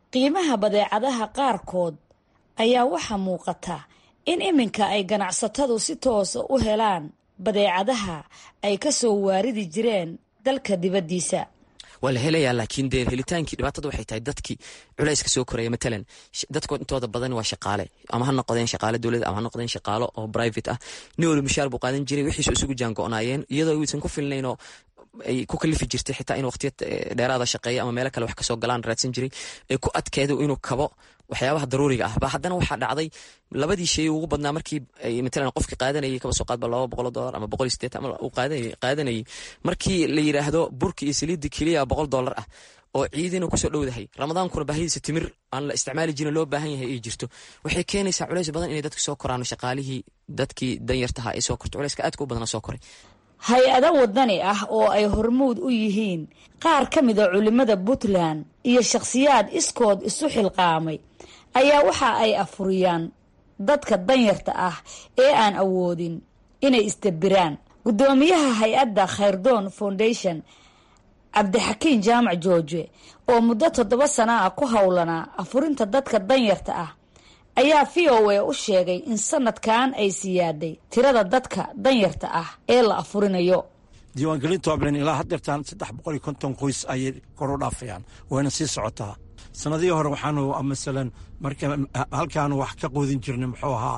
qiimaha badeecadaha qaarkood ayaa waxaa muuqata in iminka ay ganacsatadu si toosa u helaan badeecadaha ay ka soo waaridi jireen dalka dibaddiisa waa la helayaa laakiin dee helitaankii dhibaatada waxay tahay dadkii culayska soo koraya matalan dadka intooda badan waa shaqaale ama ha noqdeen shaqaale dowlad ama ha noqdeen shaqaalo oo private ah nin wali mushaar buu qaadan jiray wixiisu isugu jaango-naayeen iyadoo uusan ku filnaynoo ay ku kalifi jirtay xitaa in waqtiya dheeraada shaqeeya ama meelo kale wax kasoo galaan raadsan jiray ay ku adkeedo inuu kabo waxyaabaha daruuriga ah ba haddana waxaa dhacday labadii shay ugu badnaa markii matalan qofkii qaadanayay kaba soo qaadba laba boqol dolar ama boqol iyo sideetan ama uu qaadanayay markii la yidhaahdo burki iyo saliidda keliya boqol dollar ah oo ciidina kusoo dhowdahay ramadaankuna baahidiisa timir aan la isticmaali jirin loo baahan yahay ay jirto waxay keenaysaa culays badan inay dadka soo koraan shaqaalihii dadkii danyartaha ay soo korto culayska aadka u badana soo koray hay-ado wadani ah oo ay hormuud u yihiin qaar ka mida culimmada puntland iyo shakhsiyaad iskood isu xilqaamay ayaa waxa ay afuriyaan dadka danyarta ah ee aan awoodin inay isdabiraan guddoomiyaha hay-adda khayrdoon foundation cabdixakiin jaamac jooje oo muddo toddoba sana ah ku howlanaa afurinta dadka danyarta ah ayaa v o a u sheegay in sanadkan ay siyaaday tirada dadka danyarta ah ee la afurinayo diiwaangelinta oblen ilaa haddeertaan saddex boqol iyo konton qoys ayay kor u dhaafayaan wayna sii socotaa sanadihii hore waxaanu masalan marka halkaanu wax ka qoodin jirnay muxuu ahaa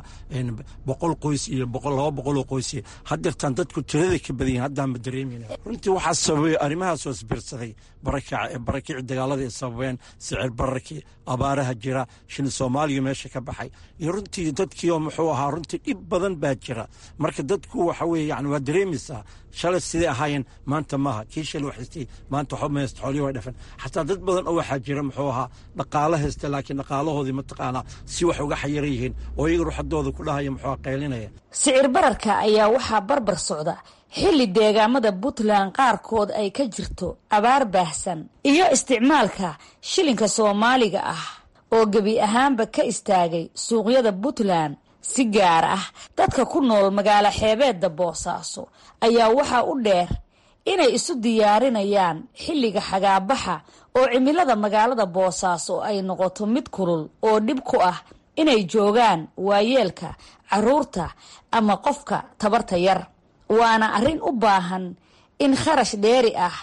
boqol qoys iyo laba boqoloo qoys haddeertaan dadku tiraday ka badan yihin haddaanba dareemayna runtii waxaa sababay arrimahaas oo isbiirsaday barakac barakici dagaalada ay sababeen sicir bararkii abaaraha jira shil soomaaliya meesha ka baxay iyo runtii dadkii oo muxuu ahaa runtii dhib badan baa jira marka dadku waxa weye yani waa dareemaysaa shalay siday ahaayeen maanta maaha kii shalay waxaystay maanta waxba maysta xoolihii way dhafan xataa dad badan oo waxaa jira muxuu ahaa dhaqaalo haysta laakiin dhaqaalahoodii mataqaanaa si wax uga xayiran yihiin oo iyaga ruuxadooda ku dhahaya muxuu qaylinaya sicir bararka ayaa waxaa barbar socda xilli deegaamada puntland qaarkood ay ka jirto abaar baahsan iyo isticmaalka shilinka soomaaliga ah oo gebi ahaanba ka istaagay suuqyada puntland si gaar ah dadka ku nool magaalo xeebeedda boosaaso ayaa waxaa u dheer inay isu diyaarinayaan xilliga xagaabaxa oo cimilada magaalada boosaaso ay noqoto mid kulul oo dhib ku ah inay joogaan waayeelka caruurta ama qofka tabarta yar waana arrin u baahan in kharash dheeri ah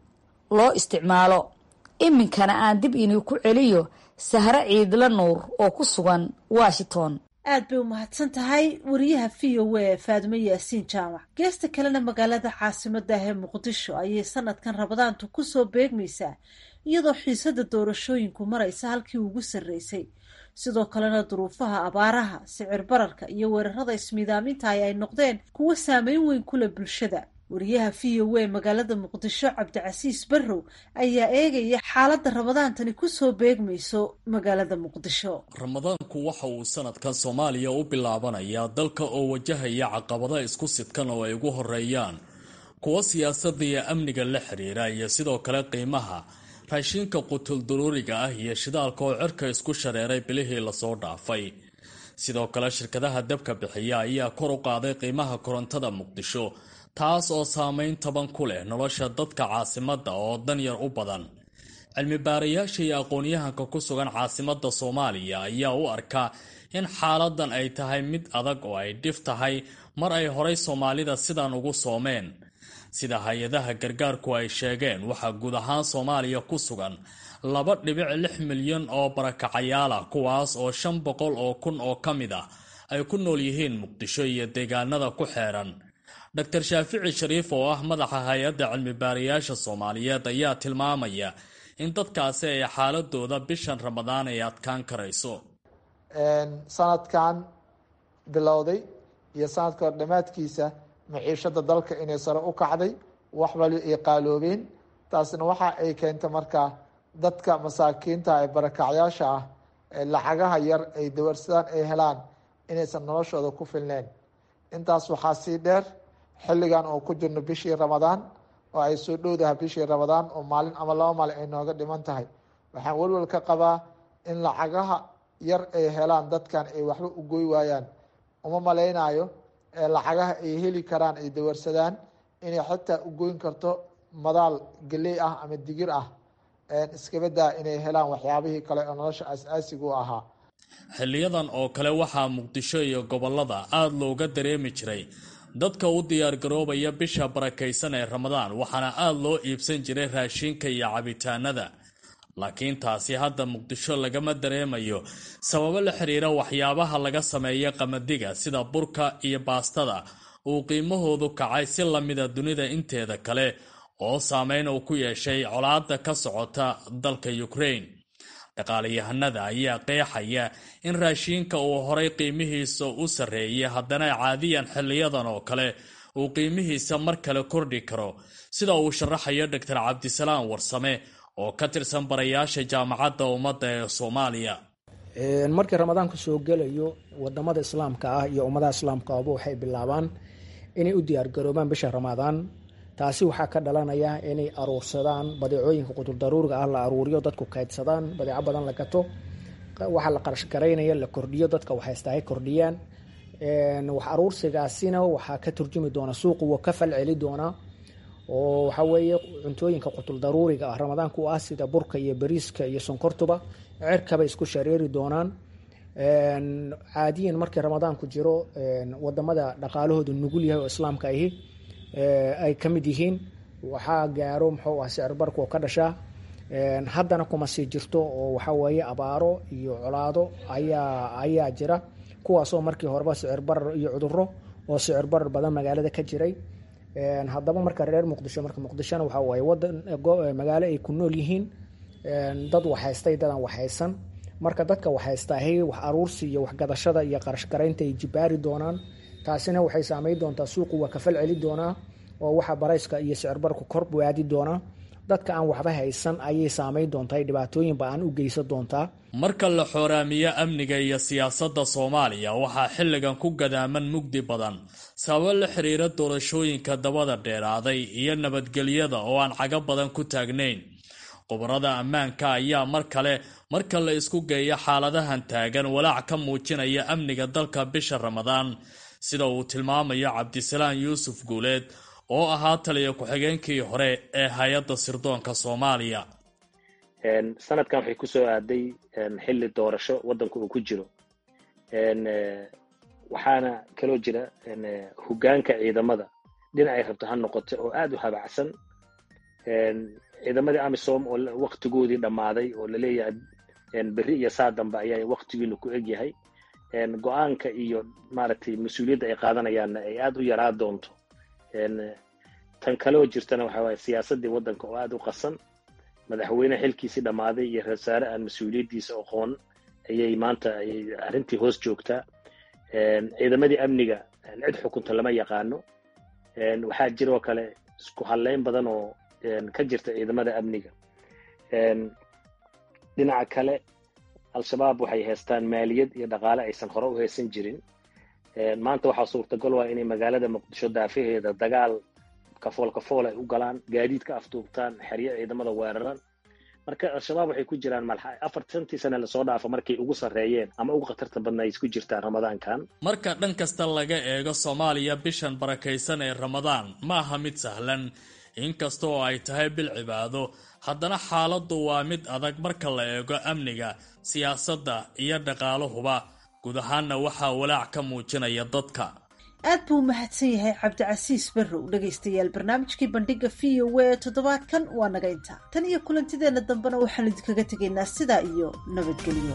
loo isticmaalo iminkana aan dib inii ku celiyo sahre ciidla nuur oo ku sugan washington aad bay u mahadsan tahay wariyaha v o a faadimo yaasiin jaamac geesta kalena magaalada caasimada ah ee muqdisho ayay sanadkan rabadaantu kusoo beegmaysaa iyadoo xiisada doorashooyinku maraysa halkii ugu sarreysay sidoo kalena duruufaha abaaraha sicir bararka iyo weerarada ismiidaamintahay ay noqdeen kuwo saameyn weyn kule bulshada wariyaha v o a magaalada muqdisho cabdicasiis barrow ayaa eegaya xaaladda ramadaantani kusoo beegmayso magaalada muqdisho ramadaanku waxa uu sanadkan soomaaliya u bilaabanayaa dalka oo wajahaya caqabada isku sidkan oo ay ugu horeeyaan kuwa siyaasadda iyo amniga la xiriira iyo sidoo kale qiimaha raashinka qutulduruuriga ah iyo shidaalka oo cirka isku shareeray bilihii lasoo dhaafay sidoo kale shirkadaha dabka bixiya ayaa kor u qaaday qiimaha korontada muqdisho taas oo saameyn taban ku leh nolosha dadka caasimadda oo danyar u badan cilmi baarayaasha iyo aqoon-yahanka ku sugan caasimadda soomaaliya ayaa u arkaa in xaaladan ay tahay mid adag oo ay dhif tahay mar ay horay soomaalida sidan ugu soomeen sida hay-adaha gargaarku ay sheegeen waxaa guud ahaan soomaaliya ku sugan laba dhibic lix milyan oo barakacayaal ah kuwaas oo shan boqol oo kun oo ka mid ah ay ku nool yihiin muqdisho iyo deegaanada ku xeeran dor shaafici shariif oo ah madaxa hay-adda cilmi baarayaasha soomaaliyeed ayaa tilmaamaya in dadkaasi ay xaaladooda bishan ramadaan ay adkaan karayso sanadkan bilowday iyo sanadka hor dhammaadkiisa maciishada dalka inay sare u kacday wax wali ay qaaloobeen taasna waxa ay keentay markaa dadka masaakiinta ee barakacyaasha ah ee lacagaha yar ay dawarsadaan ay helaan inaysan noloshooda ku filneyn intaas waxaa sii dheer xilligan oo ku jirno bishii ramadaan oo ay soo dhowdaha bishii ramadaan oo maalin ama laba maalin ay nooga dhiman tahay waxaan welwel ka qabaa in lacagaha yar ay helaan dadkan ay waxba u goy waayaan uma malaynayo lacagaha ay heli karaan ay dawarsadaan inay xitaa u goyn karto madaal geley ah ama digir ah iskabadaa inay helaan waxyaabihii kale oo nolosha aas-aasiga u ahaa xiliyadan oo kale waxaa muqdisho iyo gobolada aada looga dareemi jiray dadka u diyaargaroobaya bisha barakaysan ee ramadaan waxaana aada loo iibsan jiray raashinka iyo cabitaanada laakiin taasi hadda muqdisho lagama dareemayo sababo la xiriira waxyaabaha laga sameeya qamadiga sida burka iyo baastada uu qiimahoodu kacay si lamida dunida inteeda kale oo saameyn uu ku yeeshay colaada ka socota dalka ukraine dhaqaalayahanada ayaa qeexaya in raashiinka uu horay qiimihiisa u sarreeyay haddana caadiyan xiliyadan oo kale uu qiimihiisa mar kale kordhi karo sida uu sharaxayo doctor cabdisalaam warsame oo ka tirsan barayaasha jaamacadda ummadda ee soomaaliya markii ramadaanku soo gelayo wadamada islaamka ah iyo ummadaha islaamka aba waxay bilaabaan inay u diyaargaroobaan bisha ramadaan taasi waxaa ka dhalanaya inay aruursadaan badeecooyinka qudurdaruuriga ah la aruuriyo dadku kaydsadaan badeeco badan la gato waxaa la qarashgaraynaya la kordhiyo dadka waxaysta hay kordhiyaan wax aruursigaasina waxaa ka turjumi doona suuqu waa ka falceli doonaa oo waxaa weeye cuntooyinka qutuldaruuriga ah ramadaanka u ah sida burka iyo bariiska iyo sonkortuba cirkabay isku shareeri doonaan caadiyan markii ramadaanku jiro wadamada dhaqaalahooda nugul yahay oo islaamka ahi ay ka mid yihiin waxaa gaaro muxuu ah sicir barka oo ka dhashaa haddana kuma sii jirto oo waxaa weeye abaaro iyo colaado ayaa ayaa jira kuwaasoo markii horeba sicir barar iyo cuduro oo sicir barar badan magaalada ka jiray haddaba marka reer muqdisho marka muqdishona waxaa waaye wadan magaalo ay ku nool yihiin dad waxhaystay dadan waxhaysan marka dadka waxhaystaahay wax aruursi iyo waxgadashada iyo qarashgaraynta ay jibaari doonaan taasina waxay saameyn doontaa suuqu waa kafal celi doonaa oo waxa barayska iyo sicirbarku kor waadi doonaa dadka aan waxba haysan ayay saameyn doontaa dhibaatooyinba aan u geysan doontaa marka la xooraamiyo amniga iyo siyaasadda soomaaliya waxaa xilligan ku gadaaman mugdi badan sababo la xiriira doorashooyinka dabada dheeraaday iyo nabadgelyada oo aan cago badan ku taagnayn khubarada ammaanka ayaa mar kale marka la isku geeyo xaaladahan taagan walaac ka muujinaya amniga dalka bisha ramadaan sida uu tilmaamayo cabdisalaan yuusuf guuleed oo ahaa taliya ku-xigeenkii hore ee hay-adda sirdoonka soomaaliya sanadkan waxay kusoo aaday xilli doorasho waddanku uu ku jiro waxaana kaloo jira hoggaanka ciidamada dhinacay rabto ha noqoto oo aad u habacsan ciidamadii amisom oo waktigoodii dhammaaday oo laleeyahay berri iyo saa dambe ayaa waktigiinu ku eg yahay go-aanka iyo maaragtay mas-uuliyadda ay qaadanayaanna ay aad u yaraa doonto tan kaloo jirtana waxa waaye siyaasaddii waddanka oo aad u qasan madaxweyne xilkiisii dhammaaday iyo rasaare aan mas-uuliyaddiisa aqoon ayay maanta arrintii hoos joogtaa ciidamadii amniga cid xukunta lama yaqaano waxaa jiroo kale isku hadleyn badan oo ka jirta ciidamada amniga dhinaca kale al-shabaab waxay haystaan maaliyad iyo dhaqaale aysan hore u haysan jirin maanta waxaa suurtagal waa inay magaalada muqdisho daafaheeda dagaal kafool kafool ay u galaan gaadiid ka afduubtaan xeryo ciidamada weeraran marka al-shabaab waxay ku jiraan afartantii sane lasoo dhaafa markay ugu sarreeyeen ama ugu khatarta badna ay isku jirtaan ramadaankan marka dhan kasta laga eego soomaaliya bishan barakaysan ee ramadaan ma aha mid sahlan inkasta oo ay tahay bil cibaado haddana xaaladdu waa mid adag marka la eego amniga siyaasadda iyo dhaqaaluhuba guud ahaanna waxaa walaac ka muujinaya dadka aad buu u mahadsan yahay cabdicasiis barrow dhegaystayaal barnaamijkii bandhiga v o a toddobaadkan waa naga inta tan iyo kulantideenna dambena waxaan idinkaga tegaynaa sidaa iyo nabadgelyo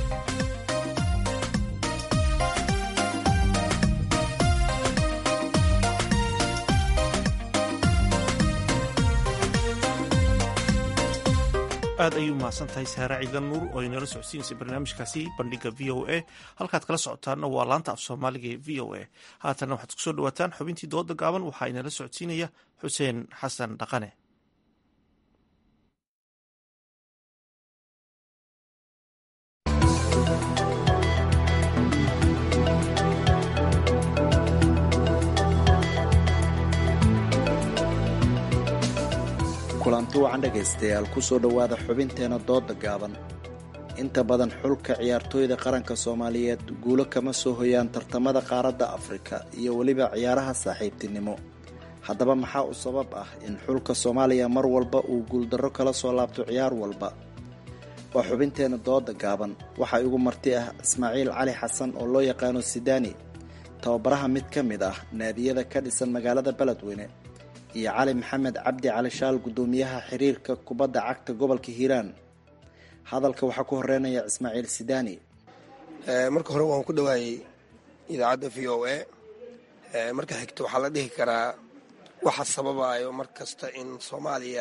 aad ayuu mahadsan tahay saare ciidan nuur oo inala socodsiinaysa barnaamijkaasi bandhiga v o a halkaad kala socotaanna waa laanta af soomaaliga ee v o a haatanna waxaad kusoo dhawaataan xubintii dooda gaaban waxaa inala socodsiinaya xuseen xasan dhaqane kulanti wacan dhegaystayaal kusoo dhowaada xubinteena dooda gaaban inta badan xulka ciyaartooyda qaranka soomaaliyeed guulo kama soo hoyaan tartamada qaaradda afrika iyo weliba ciyaaraha saaxiibtinimo haddaba maxaa u sabab ah in xulka soomaaliya mar walba uu guuldarro kala soo laabto ciyaar walba waa xubinteenna dooda gaaban waxaa igu marti ah ismaaciil cali xasan oo loo yaqaano sidaani tababaraha mid ka mid ah naadiyada ka dhisan magaalada beledweyne iyo cali maxamed cabdi cali shaal guddoomiyaha xiriirka kubadda cagta gobolka hiiraan hadalka waxaa ku horeynaya ismaaciil sidaani marka hore waan ku dhawaayey idaacadda v o a marka xigta waxaa la dhihi karaa waxa sababayo mar kasta in soomaaliya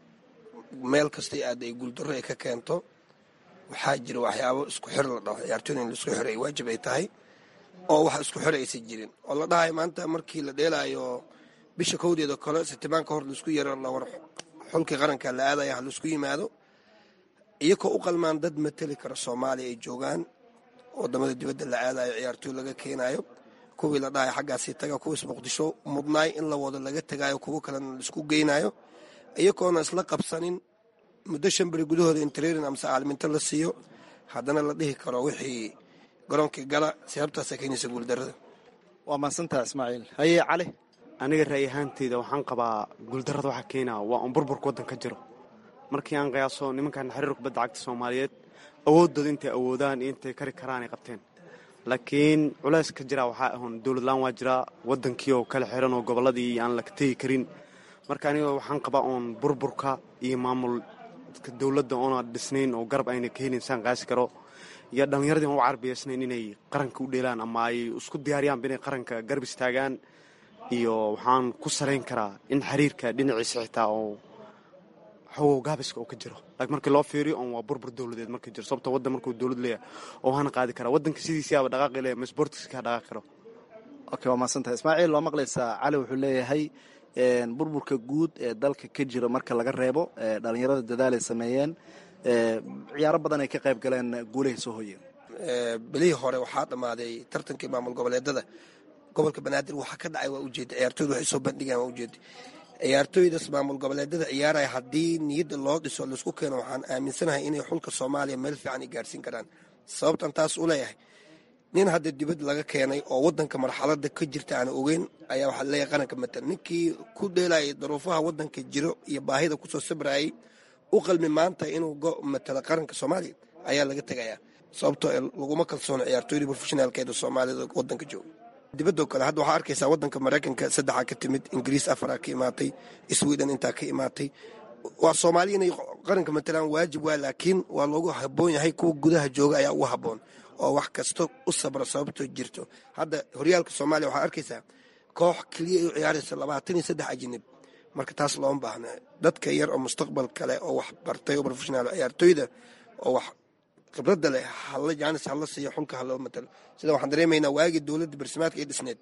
meel kasta aada ay guuldarro ay ka keento waxaa jira waxyaabo isku xir la dhaho ciyaartooyda in laisku xiro ay waajib ay tahay oo wax isku xir aysan jirin oo la dhahayo maanta markii la dheelaayo bisha kowdeeda kale sitimaan ka hor laisku yaro lawar xulkii qaranka la aadaya ha laisku yimaado iyakoo u qalmaan dad mateli kara soomaaliya ay joogaan wadamada dibadda la aadayo ciyaartooy laga keenayo kuwii la dhahayo xaggaasii taga kuwiis muqdisho mudnaay in la wado laga tagayo kuwo kalena laisku geynayo iyagoona isla qabsanin muddo shan beri gudahooda in trairin amase caalminto la siiyo haddana la dhihi karo wixii garoonkii gala sababtaasa keenaysa guuldarada waa mahadsantaha ismaaciil haye cali aniga ra'y ahaanteyda waxaan qabaa guuldarrada waxaa keenaa waa un burburka waddan ka jiro markii aan qiyaaso nimankan xiriir kubadda cagta soomaaliyeed awooddooda intay awoodaan iyo intay kari karaanay qabteen laakiin culays ka jira waxaa ahun dowladlaan waa jiraa waddankii oo kala xiran oo gobolladii aan la tegi karin marka aniga waxaan qabaa oon burburka iyo maamul dowladda oona dhisnayn oo garab ayna ka helin saan qaasi karo iyo dhallinyaradii aan u carbiyaysnayn inay qaranka u dheelaan ama ay isku diyaariyaanba inay qaranka garab istaagaan iyo waxaan ku salayn karaa in xiriirka dhinaciisa xitaa oo xogow gaabiska oo ka jiro laakiin markii loo fiiriyo oon waa burbur dowladeed marka jiro sababto waddan markuu dowlad leeyahay oo hana qaadi karaa waddanka sidiisiaba dhaqaaqi leeyahay ma sportiska dhaqaaqi karo okay waa mahadsantahay ismaaciil waa maqlaysaa cali wuxuu leeyahay burburka guud ee dalka ka jira marka laga reebo dhalinyarada dadaal ay sameeyeen ciyaaro badan ay ka qayb galeen guulahay soo hoyeen bilihii hore waxaa dhammaaday tartankii maamul goboleedada gobolka banaadir waxaa ka dhacay waa ujeeda ciyaartooyda waxay soo bandhigaan waa ujeeda ciyaartooydaas maamul goboleedada ciyaaraya haddii niyadda loo dhiso laisku keeno waxaan aaminsanahay inay xulka soomaaliya meel fiican ay gaarsiin karaan sababtan taas u leeyahay nin hadda dibad laga keenay oo wadanka marxalada ka jirta aan ogeyn ayaa waxaa leeyahay qaranka matal ninkii ku dheelayay daruufaha wadanka jiro iyo baahida kusoo sabrayay u qalmi maanta inuu matalo qaranka soomaaliya ayaa laga tegayaa sababtoo laguma kalsoono ciyaartooydii profeshinaalkeeda soomaalida wadanka jooga dibadoo kale hadda waxaa arkaysaa wadanka maraykanka saddexaa ka timid ingiriis afaraa ka imaatay sweden intaa ka imaatay waa soomaaliya inay qaranka matalaan waajib waa laakiin waa loogu haboon yahay kuwa gudaha jooga ayaa ugu haboon oo wax kasta u sabra sababtoo jirto hadda horyaalka soomaaliya waxaa arkaysaa koox keliya ay u ciyaaraysa labaatan iyo saddex ajinib marka taas looma baahna dadka yar oo mustaqbal kale oo wax bartay oo profeshonaal ciyaartooyda oo wax khibradda leh halla jaanis hala siiyo xulka haloo matalo sida waxaan dareemaynaa waagii dowladda barsimaadka ay dhisneed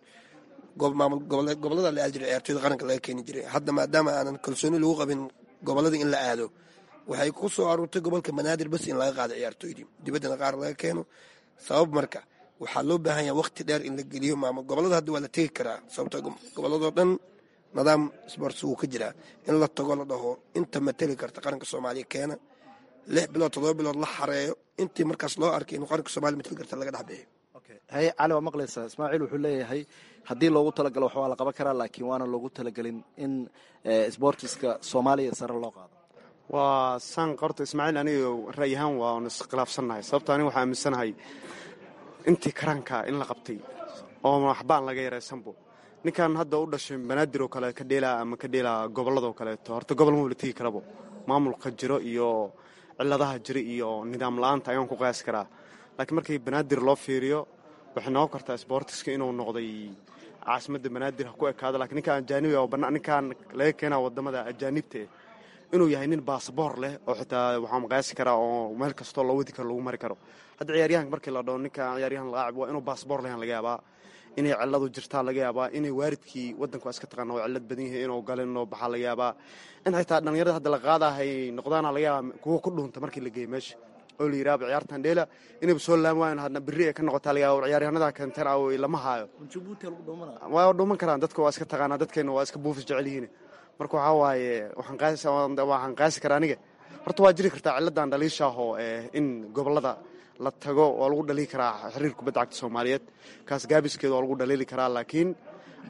gobolada la aadi jiray ciyaartooyda qaranka laga keeni jiray hadda maadaama aanan kalsooni lagu qabin gobolada in la aado waxay ku soo aruurtay gobolka banaadir bas in laga qaado ciyaartooydii dibaddana qaar laga keeno sabab marka waxaa loo baahan yaha waqti dheer in la geliyo maamul gobolada hadda waa la tegi karaa sababto goboladoo dhan nidaam sports wuu ka jiraa in la tago la dhaho inta mateli karta qaranka soomaaliya keena lix bilood todoba bilood la xareeyo intii markaas loo arkay inuu qaranka soomaliya mateli karta laga dhex bixiyo haye cali waa maqlaysaa ismaaciil wuxuu leeyahay haddii loogu talagalo wax waa la qaban karaa laakiin waana loogu talagelin in sbortiska soomaaliya sare loo qaado waa saan qorta ismaaciil aniga ra'y ahaan waa on iskhilaafsannahay sababto aniga waxaa aaminsanahay intii karanka in la qabtay oo waxbaan laga yaraysanbo ninkan hadda u dhashay banaadir oo kale ka dheelaa ama ka dheelaa gobolladoo kaleeto horta gobol ma wala tegi karabo maamulka jiro iyo ciladaha jira iyo nidaam la-aanta ayaan ku qiyaasi karaa laakiin markii banaadir loo fiiriyo waxay noqon kartaa sbortiska inuu noqday caasimadda banaadir ha ku ekaado lakiin ninkaan ajaanibi ninkaan laga keenaa wadamada ajaanibta inuu yahay nin baasboor leh oo xitaa waxaan qiyaasi karaa oo meel kastoo loo wadi karo lagu mari karo hadda ciyaaryahanka markii la dhaho ninkaan ciyaaryahan laacib waa inuu baasboor lehan laga yaabaa inay ciladu jirtaa laga yaabaa inay waaridkii wadanku waa iska taqaana oo cillad badan yahay inuu galin oo baxaa laga yaabaa in xitaa dhallinyarada hadda la qaadahay noqdaana laga yaabaa kuwa ku dhuunta markii la geeyo meesha oo la yidhaaba ciyaartan dheela inayba soo laami waayan hadna berri ay ka noqotaa laga yaaba ciyaaryahanada keenteen aw lama haayo waa dhuuman karaan dadka waa iska taqaanaa dadkeena waa iska buufis jecel yihiin marka waxaa waaye waxaan qaasi karaa aniga horta waa jiri kartaa cilladan dhaliishaahoo in gobolada la tago waa lagu dhaliili karaa xiriir kubadda cagta soomaaliyeed kaas gaabiskeeda waa lagu dhaliili karaa laakiin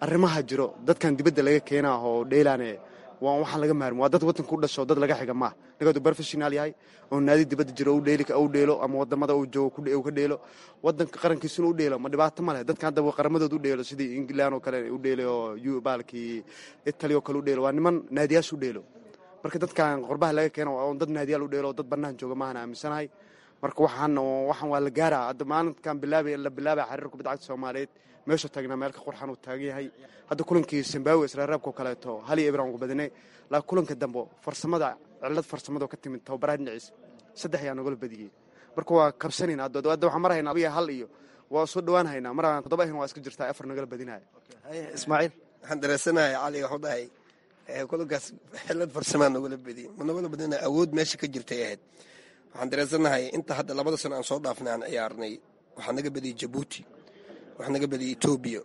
arrimaha jiro dadkan dibadda laga keenaa oo dheelaane waa waxaan laga maarmi waa dad waddanka u dhasho dad laga xiga maaha ninkaad uu professional yahay oo naadi dibadda jiro u dheeli u dheelo ama wadamada uu joogo uu ka dheelo waddanka qarankiisuna u dheelo ma dhibaato ma leh dadkan hadda qaramadooda u dheelo sidii england oo kale u dheelo oo baalkii italy oo kale u dheelo waa niman naadiyaasha u dheelo marka dadkan qorbaha laga keeno waa dad naadiyaal u dheelo dad bannaan jooga maahan aaminsanahay marka waxaan waxaan waa la gaaraa hadda maalinkan bilaabay la bilaabay xiriir kubadda cagta soomaaliyeed meesha taagnaa meel ka qurxan uu taagan yahay hadda kulankii zimbabwe israaraabkao kaleeto hal iyo ibran ugu badinay laakiin kulanka dambe farsamada cilad farsamado ka timid tababaraha dhinaciisa saddex ayaa nagala badiyey marka waa kabsanayna hadda waxaan mar haynaa abiya hal iyo waa soo dhawaan haynaa mar aan toddoba ahin waa iska jirtaa afar nagala badinaya ismaaciil waxaan dareensanahay cali waxu dhahay kulankaas xilad farsamaa nagala badiyey ma nagala badina awood meesha ka jirtay ahayd waxaan dareensanahay inta hadda labada sano aan soo dhaafnay aan ciyaarnay waxaa naga badiyey jabuuti waxaa naga badiyey etoobiya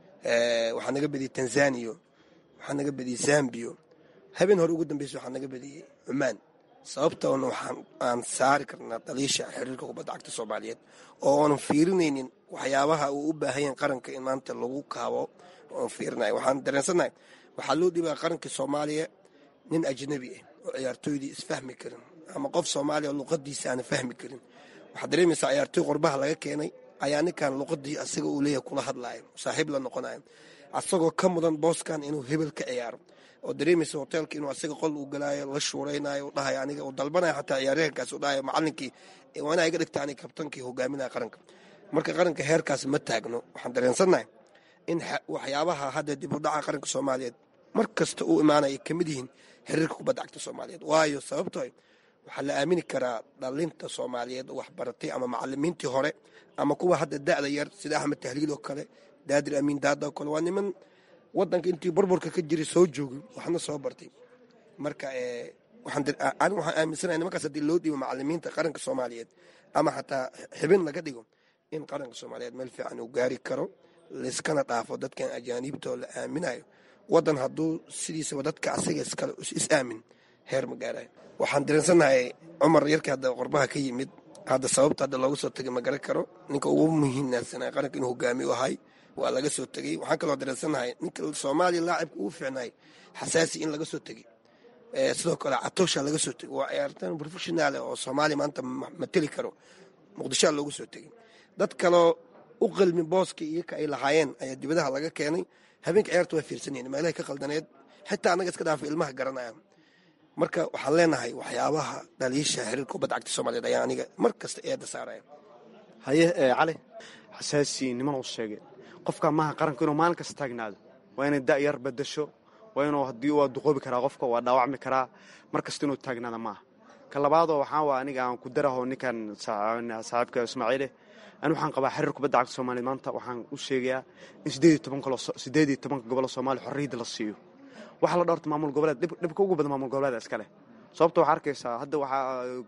waxaa naga badiyey tanzaniya waxaa naga badiyey zambiya habeen hore ugu dambeysa waxaa naga badiyey cumaan sababtoona waxaan aan saari karnaa daliisha xiriirka kubadda cagta soomaaliyeed oo oonan fiirinaynin waxyaabaha uu u baahanyaen qaranka in maanta lagu kaabo oon fiirinayo waxaan dareensanahay waxaa loo dhibaa qaranka soomaaliya nin ajnabi ah oo ciyaartooydii isfahmi karin ama qof soomaaliya oo luqadiisa aana fahmi karin waxaad dareemaysaa ciyaartooy qorbaha laga keenay ayaa ninkan luqadii asaga uu leeyahay kula hadlaayo saaxiib la noqonayo asagoo ka mudan booskan inuu hebel ka ciyaaro oo dareemaysa hoteelka inuu asaga qol uu galaayo la shuuraynayo u dhahayo aniga uu dalbanayo xataa ciyaaryahankaas uu dhahayo macalinkii waa inaa iga dhigta aniga kabtankii hogaaminaya qaranka marka qaranka heerkaas ma taagno waxaan dareensannahay in waxyaabaha hadda dib u dhaca qaranka soomaaliyeed mar kasta uu imaanaya ka mid yihiin xiriirka kubadda cagta soomaaliyeed waayo sababtoo waxaa la aamini karaa dhalinta soomaaliyeed oo waxbaratay ama macalimiintii hore ama kuwa hadda da'da yar sida axmed tahliil oo kale daadir amiin daada oo kale waa niman wadanka intii burburka ka jiray soo joogay waxna soo bartay marka anigu waxaan aaminsanahay nimankaas haddii loo dhiibo macalimiinta qaranka soomaaliyeed ama xataa xibin laga dhigo in qaranka soomaaliyeed meel fiican uu gaari karo layskana dhaafo dadkan ajaaniibtoo la aaminayo wadan hadduu sidiisaba dadka asaga iskale is aamin heer ma gaarayo waxaan dareensannahay cumar yarkii hadda qorbaha ka yimid hadda sababta hadda looga soo tegay ma garan karo ninka ugu muhiimnaansanay qaranka inuu hogaami u ahay waa laga soo tegey waxaan kaloo dareensannahay ninka soomaaliya laacibka ugu fiicnay xasaasi in laga soo tegey sidoo kale catoosha laga soo tegey waa ciyaartan professionaal oo soomaaliya maanta mateli karo muqdishoa loogu soo tegey dad kaloo u qalmi booska iyoka ay lahaayeen ayaa dibadaha laga keenay habeenka ciyaarta waa fiirsanayeen meelahay ka qaldaneed xitaa annaga iska dhaafa ilmaha garanaya marka waxaan leenahay waxyaabaha dhaliisha xiriirka kubadda cagta soomaaliyeed ayaa aniga mar kasta eedda saaraya haye cali xasaasi niman uu sheegay qofka maaha qaranku inuu maalin kasta taagnaado waa inay da'yar badasho waa inuu haddii waa duqoobi karaa qofka waa dhaawacmi karaa mar kasta inuu taagnaada maaha ka labaadoo waxaa waa aniga aan ku daraho ninkan saaxiibka ismaaciile ani waxaan qabaa xiriir kubadda cagta soomaaliya maanta waxaan u sheegayaa in sideed iyo tobanka gobolo soomaaliya xorriyadda la siiyo waxa la dhowrta maamul goboleed dhibka ugu badan maamul goboleeda iska leh sababta waxaa arkaysaa hadda waxaa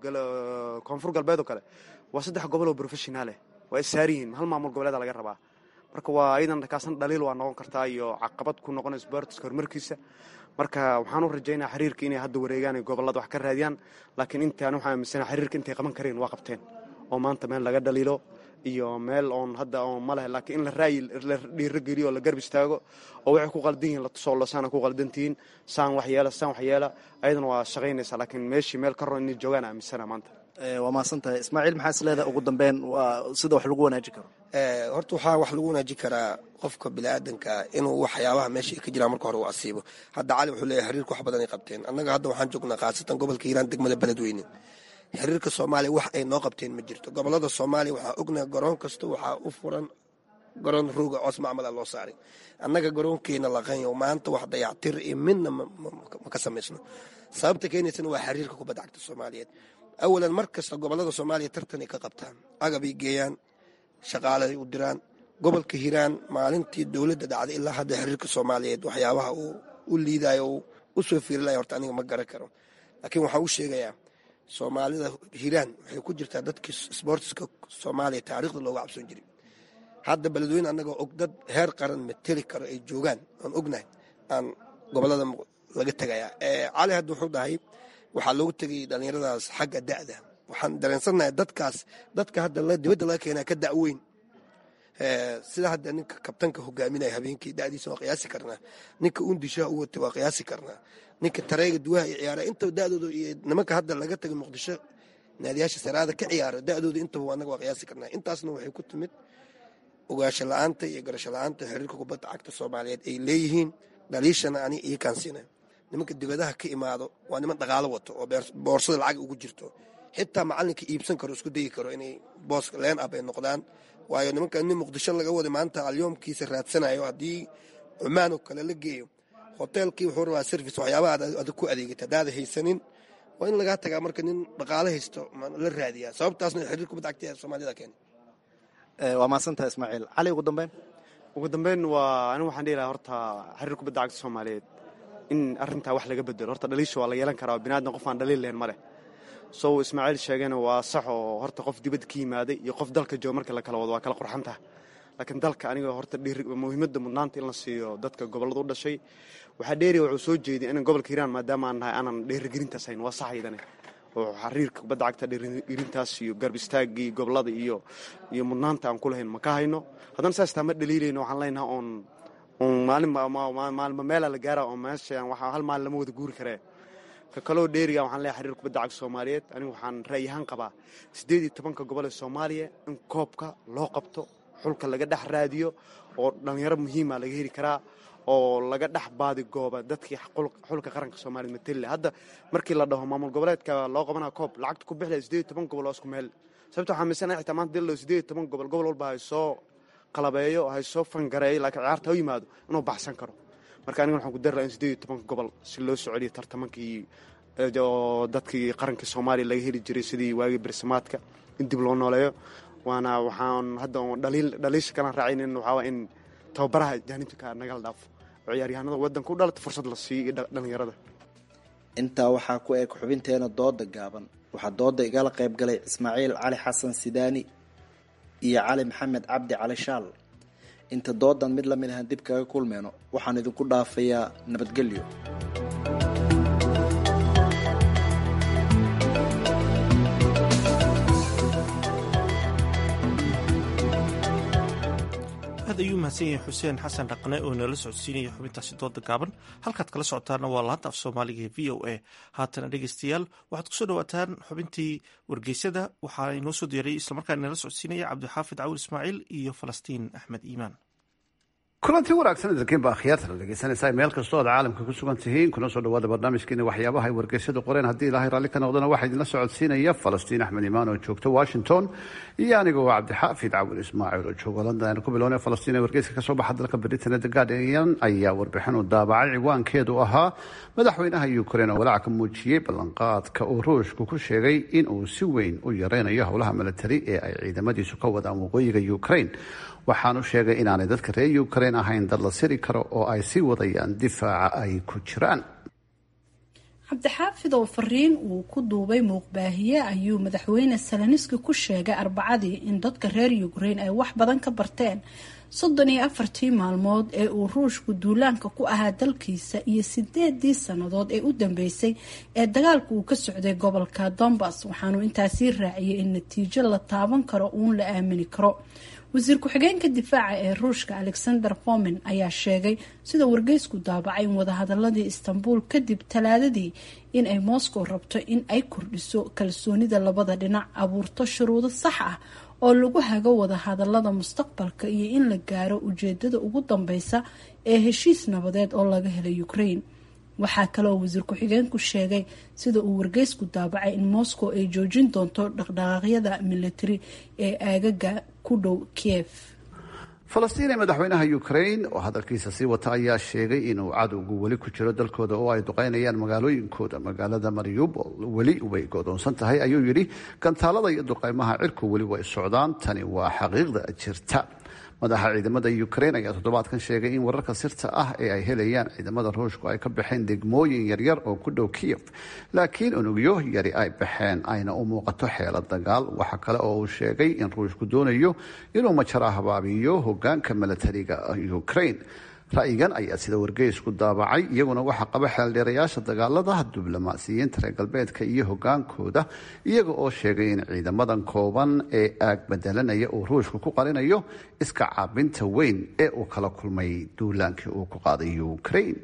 koonfur galbeed oo kale waa saddex gobol oo professionaaleh waa issaari yihiin hal maamul goboleeda laga rabaa marka waa iyadan kaasna dhaliil waa noqon kartaa iyo caqabad ku noqonaysa boortiska horumarkiisa marka waxaan u rajaynaa xiriirka inay hadda wareegaan ay gobolada wax ka raadiyaan laakiin intaan waxaan aaminsana xiriirka intay qaban kareen waa qabteen oo maanta meel laga dhaliilo iyo meel oon hadda oon ma leh laakiin in la raayi la dhiirogeliyo oo la garb istaago oo waxay ku qaldan yihiin la tusoo lasaana ku qaldantihiin saan waxyeela saan waxyeela ayadana waa shaqaynaysaa laakiin meeshii meel ka roon inay joogaan aaminsana maanta waa mahadsan tahay ismaaciil maxaa is leedahay ugu dambeyn waa sida wax lagu wanaajin karo horta waxaa wax lagu wanaajin karaa qofka biniaadanka inuu waxyaabaha meesha ka jiraan marka hore uu asiibo hadda cali wuxuu leeyahay xiriirka wax badan ay qabteen annaga hadda waxaan joognaa khaasatan gobolka hiiraan degmada beledweyne xiriirka soomaaliya wax ay noo qabteen ma jirto gobolada soomaaliya waxaa ognaha garoon kasta waxaa u furan garoon rooga coos macmala loo saaray annaga garoonkeena laqanyo maanta wax dayactir iyo midna ma ka samaysno sababta keenaysana waa xiriirka kubadda cagta soomaaliyeed awalan mar kasta gobolada soomaaliya tartanay ka qabtaan agabay geeyaan shaqaalaay u diraan gobolka hiiraan maalintii dowladda dhacday ilaa hadda xiriirka soomaaliyeed waxyaabaha uu u liidayo u soo fiirilaya horta aniga ma garan karo laakiin waxaan u sheegayaa soomaalida hiiraan waxay ku jirtaa dadkii sboortiska soomaaliya taariikhda looga cabsoon jiray hadda beledweyne annagoo og dad heer qaran mateli karo ay joogaan aan ognahay aan gobolada laga tegayaa cali hadda wuxuu dhahay waxaa loogu tegay dhallinyaradaas xagga da'da waxaan dareensannahay dadkaas dadka hadda dibadda laga keenaa ka da'weyn sida hadda ninka kabtanka hogaaminaya habeenkii da'diisa waa qiyaasi karnaa ninka undishaha u watay waa qiyaasi karnaa ninka tareega duwaha iyo ciyaara intaba da'dooda iyo nimanka hadda laga tagay muqdisho naadiyaasha saraada ka ciyaara da'dooda intaba annaga waa qiyaasi karnaa intaasna waxay ku timid ogaasho la-aanta iyo garasho la-aanta xiriirka kubadda cagta soomaaliyeed ay leeyihiin dhaliishana ani ii kaansiina nimanka dibadaha ka imaado waa niman dhaqaalo wato oo boorsada lacag ugu jirto xitaa macalinka iibsan karo isku dayi karo inay booska leen ab ay noqdaan waayo nimanka nin muqdisho laga waday maanta alyoomkiisa raadsanayo haddii cumaan oo kale la geeyo hoteelkii wuxuu rabaa service waxyaabaha adag ku adeegata haddaada haysanin waa in lagaa tagaa marka nin dhaqaalo haysto la raadiyaa sababtaasna xiriir kubadda cagta ee soomaalida keena waa mahadsantaha ismaaciil cali ugu dambeyn ugu dambeyn waa anigu waxaan dhihi lahaa horta xiriir kubadda cagta soomaaliyeed in arrintaa wax laga bedelo horta dhaliisha waa la yeelan karaa biniadam qof aan dhaliil lahayn ma leh sow ismaaciil sheegana waa sax oo horta qof dibadda ka yimaaday iyo qof dalka jooga markii la kala wado waa kala qurxan taha laakiin dalka aniga horta muhiimadda mudnaanta in la siiyo dadka gobollada u dhashay waxaa dheeriya wuxuu soo jeediya inan gobolka hiiraan maadaama aan nahay aanan dheerigelintaas hayn waa sax aydane oo xariirka kubadda cagta dheerigelintaas iyo garb istaagii gobollada iyo iyo mudnaanta aan ku lahayn ma ka hayno haddana saas taa ma dhaliilayno waxaan leenaha oon oon maalinmaalma meela la gaara oo meesha hal maalin lama wada guuri karee ka kaloo dheeriga waxaan leeyahay xiriir kubadda cagta soomaaliyeed anigu waxaan ra'yahaan qabaa siddeed iyo tobanka gobol ee soomaaliya in koobka loo qabto xulka laga dhex raadiyo oo dhallinyaro muhiima laga heli karaa oo laga dhex baadi gooba dadkii xulka qaranka soomaliya matelle hadda markii la dhaho maamul goboleedka loo qabanaa koob lacagta ku bixlaya siddeed iyo toban gobol oo isku meel sababta waxaa miisanahay xitaa maanta dil siddeed iyo toban gobol gobol walba hay soo qalabeeyo hay soo fangareeyo laakiin ciyaarta ha yimaado inuu baxsan karo marka aniga waxaan ku dari laha in siddeed iyo tobanka gobol si loo soo celiyo tartamankii oo dadkii qaranka soomaaliya laga heli jiray sidii waagii bersamaadka in dib loo nooleeyo waana waxaan hadda dhaliisha kalaan raacaynin waxaa in tababaraha jaanibka nagala dhaafo oo ciyaaryahanada wadanka u dhalata fursad la siiyo iyo dhallinyarada intaa waxaa ku eg xubinteena dooda gaaban waxaa dooda igala qayb galay ismaaciil cali xasan sidaani iyo cali maxamed cabdi cali shaal inta doodan mid lamid ahaan dib kaga kulmeyno waxaan idinku dhaafayaa nabadgelyo aad ayuu mahadsan yahay xuseen xasan dhaqne oo inala socodsiinaya xubintaasi dooda gaaban halkaad kala socotaana waa laanta af soomaaliga ee v o a haatana dhegeystayaal waxaad kusoo dhawaataan xubintii wargeysada waxaa inoo soo diyaray islamarkaan inala socodsiinaya cabdixaafid cawil ismaaciil iyo falastiin axmed iimaan kulantii wanaagsan idinkiin baa akhyaarta la dhegeysanaysaa meel kastoo aad caalamka ku sugan tihiin kuna soo dhawaada barnaamijkeena waxyaabaha ay wargeysyadu qoreen haddii ilaahay raalli ka noqdana waxaa idinla socodsiinaya falastiin axmed imaan oo joogta washington iyo anigoo cabdixaafid cawil ismaaciil oo jooga london aynu ku bilownay falastiin ee wargeyska kasoo baxa dalka britain the guardian ayaa warbixin u daabacay ciwaankeedu ahaa madaxweynaha ukraine oo walaac ka muujiyey ballanqaadka uu ruushku ku sheegay in uu si weyn u yareynayo howlaha milatari ee ay ciidamadiisu ka wadaan waqooyiga ukraine waxaanu sheegay inaanay dadka reer ukraine ahayn dad la siri karo oo ay sii wadayaan difaaca ay ku jiraan cabdixaafid oo fariin uu ku duubay muuqbaahiye ayuu madaxweyne saloniski ku sheegay arbacadii in dadka reer ukraine ay wax badan ka barteen soddon iyo afartii maalmood ee uu ruushku duulaanka ku ahaa dalkiisa iyo sideedii sannadood ee u dambeysay ee dagaalka uu ka socday gobolka dombas waxaanu intaasii raaciyay in natiijo la taaban karo uun la aamini karo wasiir ku-xigeenka difaaca ee ruushka alexander fomin ayaa sheegay sida wargeysku daabacay in wadahadaladii istanbul kadib talaadadii in ay moscow rabto in ay kordhiso kalsoonida labada dhinac abuurto shuruudo sax ah oo lagu hago wadahadalada mustaqbalka iyo in la gaaro ujeedada ugu dambeysa ee heshiis nabadeed oo laga helay ukraine waxaa kaleoo wasiir ku-xigeenku sheegay sida uu wargeysku daabacay in moscow ay joojin doonto dhaqdhaqaaqyada militari ee aagaga ku dhow kiev falastiin ee madaxweynaha ukraine oo hadalkiisa sii wata ayaa sheegay inuu cadowgu weli ku jiro dalkooda oo ay duqeynayaan magaalooyinkooda magaalada mariupol weli way godoonsan tahay ayuu yidhi gantaalada iyo duqeymaha cirku weli way socdaan tani waa xaqiiqda jirta madaxa ciidamada ukraine ayaa toddobaadkan sheegay in wararka sirta ah ee ay helayaan ciidamada ruushku ay ka baxeen degmooyin yaryar oo ku dhow kiev laakiin unugyo yari ay baxeen ayna u muuqato xeelad dagaal waxa kale oo uu sheegay in ruushku doonayo inuu majara habaabiyo hogaanka milatariga ukraine ra'yigan ayaa sida wargeysku daabacay iyaguna waxaa qaba xeeldheerayaasha dagaalada diblomaasiyiinta reer galbeedka iyo hogaankooda iyaga oo sheegay in ciidamadan kooban ee aag bedelanaya uu ruushku ku qarinayo iska caabinta weyn ee uu kala kulmay duulaankii uu ku qaaday ukraine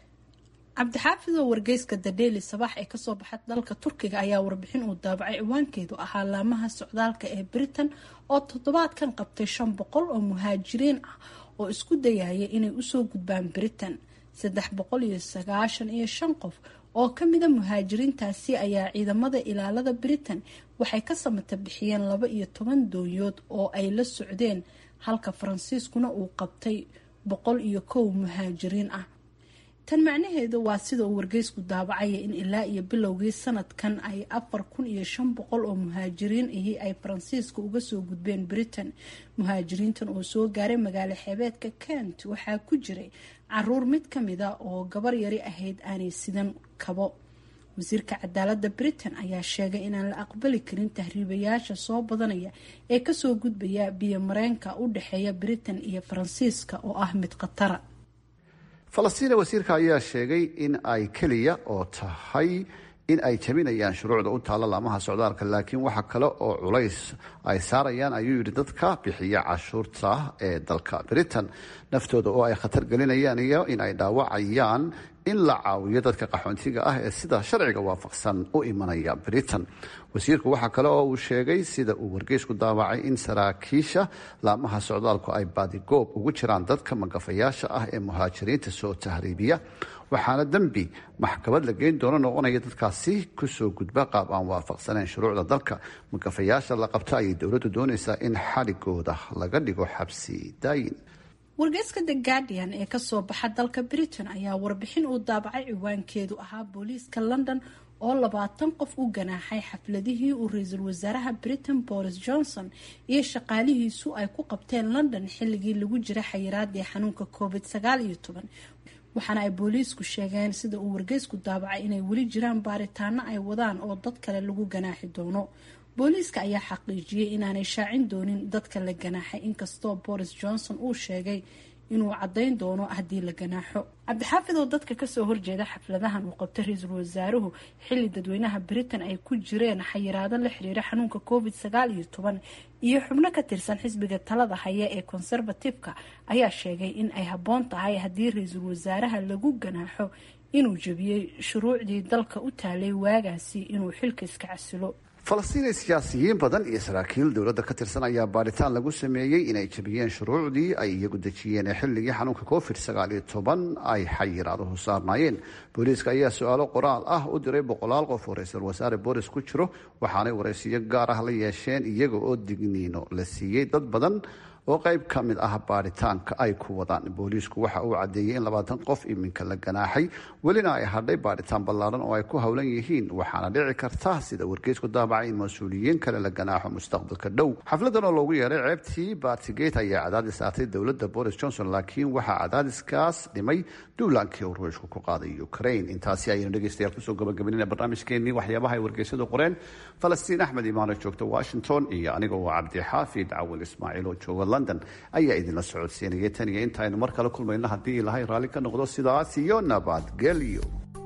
cabdixaafid oo wargeyska dadheeli sabax ee kasoo baxay dalka turkiga ayaa warbixin uu daabacay ciwaankeedu ahaa laamaha socdaalka ee britain oo toddobaadkan qabtay shan boqol oo muhaajiriin ah oo isku dayaya inay usoo gudbaan britain saddex boqol iyo sagaashan iyo shan qof oo kamida muhaajiriintaasi ayaa ciidamada ilaalada britain waxay ka samata bixiyeen laba iyo toban dooyood oo ay la socdeen halka faransiiskuna uu qabtay boqol iyo kow muhaajiriin ah tan macnaheedu waa sida uu wargeysku daabacaya in ilaa iyo bilowgii sanadkan ay afar kun iyo shan boqol oo muhaajiriin ahi ay faransiiska uga soo gudbeen britain muhaajiriintan oo soo gaaray magaalo xeebeedka kent waxaa ku jiray caruur mid kamida oo gabar yari ahayd aanay sidan kabo wasiirka cadaalada britain ayaa sheegay inaan la aqbali karin tahriibayaasha soo badanaya ee kasoo gudbaya biyo mareenka u dhexeeya britain iyo faransiiska oo ah mid khatara falastiina wasiirka ayaa sheegay in ay keliya oo tahay in ay jabinayaan shuruucda u taalla laamaha socdaalka laakiin waxa kale oo culays ay saarayaan ayuu yidhi dadka bixiya cashuurta ee dalka britain naftooda oo ay khatar gelinayaan iyo in ay dhaawacayaan in la caawiyo dadka qaxoontiga ah ee sida sharciga waafaqsan u imanaya britain wasiirku waxaa kale oo uu sheegay sida uu wargeysku daawacay in saraakiisha laamaha socdaalku ay baadigoob ugu jiraan dadka magafayaasha ah ee muhaajiriinta soo tahriibiya waxaana dembi maxkamad la geyn doono noqonaya dadkaasi kusoo gudba qaab aan waafaqsanayn shuruucda dalka magafayaasha la qabta ayay dowladdu doonaysaa in xaligooda laga dhigo xabsi daayin wargeyska the guardian ee kasoo baxa dalka britain ayaa warbixin uu daabacay ciwaankeedu ahaa booliiska london oo labaatan qof u ganaaxay xafladihii uu ra-iisul wasaaraha britain boris johnson iyo shaqaalihiisu ay ku qabteen london xilligii lagu jira xayiraadii xanuunka covid sagaal iyo toban waxaana ay booliisku sheegeen sida uu wargeysku daabacay inay weli jiraan baaritaano ay wadaan oo dad kale lagu ganaaxi doono booliiska ayaa xaqiijiyey inaanay shaacin doonin dadka la ganaaxay inkastoo boris johnson uu sheegay inuu caddayn doono haddii la ganaaxo cabdixaafid oo dadka kasoo horjeeda xafladahan uu qabtay ra-iisul wasaaruhu xilli dadweynaha britain ay ku jireen xayiraado la xiriira xanuunka covid sagaal iyo toban iyo xubno ka tirsan xisbiga talada haya ee conservative-ka ayaa sheegay in ay habboon tahay haddii ra-iisul wasaaraha lagu ganaaxo inuu jebiyey shuruucdii dalka u taalay waagaasi inuu xilka iska casilo falastiinay siyaasiyiin badan iyo saraakiil dowladda ka tirsan ayaa baaritaan lagu sameeyey inay jabiyeen shuruucdii ay iyagu dejiyeen ee xilligii xanuunka covid sagaal iyo toban ay xayiraaduhu saarnaayeen booliiska ayaa su-aalo qoraal ah u diray boqolaal qof oo ra-iisul wasaare boris ku jiro waxaanay waraysiyo gaar ah la yeesheen iyaga oo digniino la siiyey dad badan oo qayb ka mid ah baaritaanka ay ku wadaan booliisku waxa uu caddeeyey in labaatan qof iminka la ganaaxay welina ay hadhay baaritaan ballaaran oo ay ku howlan yihiin waxaana dhici karta sida wargeysku daabacay in mas-uuliyiin kale la ganaaxo mustaqbalka dhow xafladan oo loogu yeeray ceebtii batigate ayaa cadaadis saartay dowladda boris johnson laakiin waxaa cadaadiskaas dhimay duulaankii uu ruushku ku qaaday ukraine intaasi ayaynu dhegeystayaal kusoo gabagabanina barnaamijkeenii waxyaabaha ay wargeysadu qoreen falastiin axmed imaano joogta washington iyo aniga oo cabdixaafid cawil ismaaciil oo jooga london ayaa idinla socodsiinaya tan iyo intaaynu mar kale kulmayno haddii ilahay raalli ka noqdo sidaas iyo nabadgelyo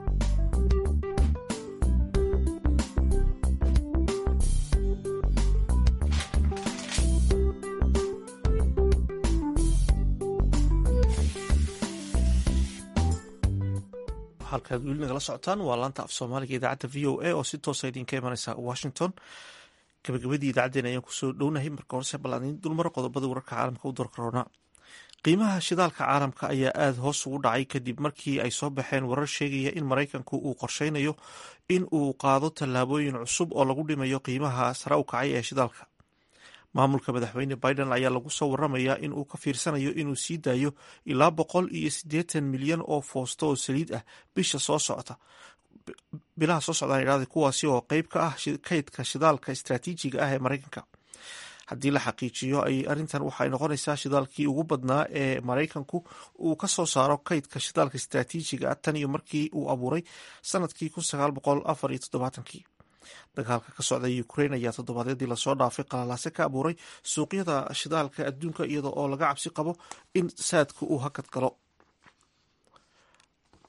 halkaad weli nagala socotaan waa laanta af soomaaliga idaacadda v o a oo si toosa idinka imaneysa washington gabagabadii idaacaddeen ayaan kusoo dhownahay marka horese balaanin dulmaro qodobada wararka caalamka u dorkaroona qiimaha shidaalka caalamka ayaa aada hoos ugu dhacay kadib markii ay soo baxeen warar sheegaya in maraykanku uu qorsheynayo in uu qaado tallaabooyin cusub oo lagu dhimayo qiimaha sare u kacay ee shidaalka maamulka madaxweyne biden ayaa lagu soo waramayaa in uu ka fiirsanayo inuu sii daayo ilaa boqol iyo siddeetan milyan oo foosto oo saliid ah bisha soo socota bilaha soo socdaan idhahda kuwaasi oo qeyb ka ah kaydka shidaalka istraatiijiga ah ee maraykanka haddii la xaqiijiyo ay arrintan waxay noqonaysaa shidaalkii ugu badnaa ee maraykanku uu ka soo saaro kaydka shidaalka istraatiijiga ah tan iyo markii uu abuuray sanadkii kun sagaal boqol afar iyo toddobaatankii dagaalka ka socda ukrain ayaa toddobaadyadii lasoo dhaafay qalalaase ka abuuray suuqyada shidaalka adduunka iyada oo laga cabsi qabo in saadka uu hakad galo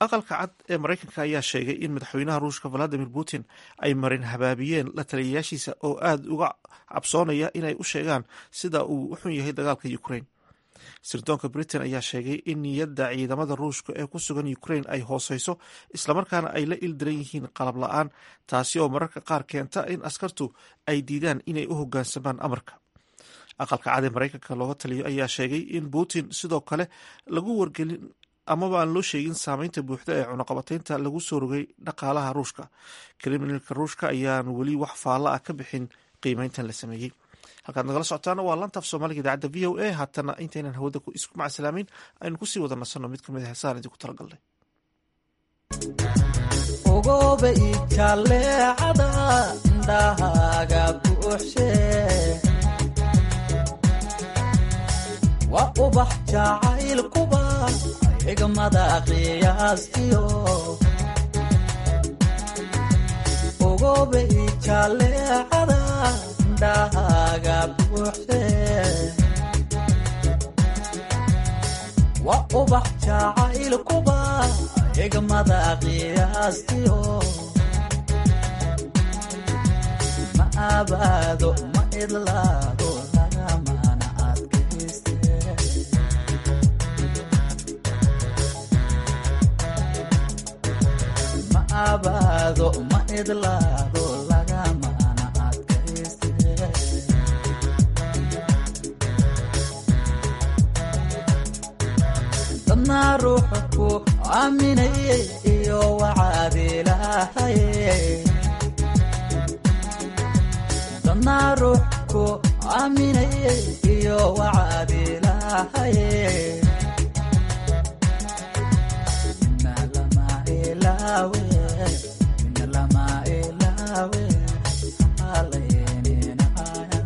aqalka cad ee maraykanka ayaa sheegay in madaxweynaha ruushka valadimir putin ay marin habaabiyeen la taliyayaashiisa oo aada uga cabsoonaya inay u sheegaan sida uu u xun yahay dagaalka ukraine sirdoonka britain ayaa sheegay in niyadda ciidamada ruushka ee ku sugan ukraine ay hooseyso islamarkaana ay la ildiran yihiin qalab la-aan taasi oo mararka qaar keenta in askartu ay diidaan inay u hogaansamaan amarka aqalka cad ee maraykanka looga taliyo ayaa sheegay in putin sidoo kale lagu wargelin amaba aan loo sheegin saameynta buuxda ee cunaqabateynta lagu soo rogay dhaqaalaha ruushka kriminalka ruushka ayaan weli wax faalla ah ka bixin qiimeyntan la sameeyey halkaad nagala socotaana waa lantaaf soomaaliga idaacadda v o a haatana intaynan hawada isku macasalaameyn aynu kusii wada nasanno mid kamid a heesaan idinku talagalnay ogobe ijaleecada indhahaaga buuxshe waa ubax jacaylkuba xigmada qiyaastiyo ogobe ijaleecada indhahaaga buuxshe waa ubax jacaylkuba xigmada qiyaastiyo ma abaado ma idlaado lagamana adkayste ma abaado ma idlaado lagamana adkayste dadnaa ruuxa ku aaminayay iyo wacaad ilaahaye dadnaa ruux ku aaminayay iyo wacaad ilaahaye mina lama ilaawe mina lama ilaawe halayninaya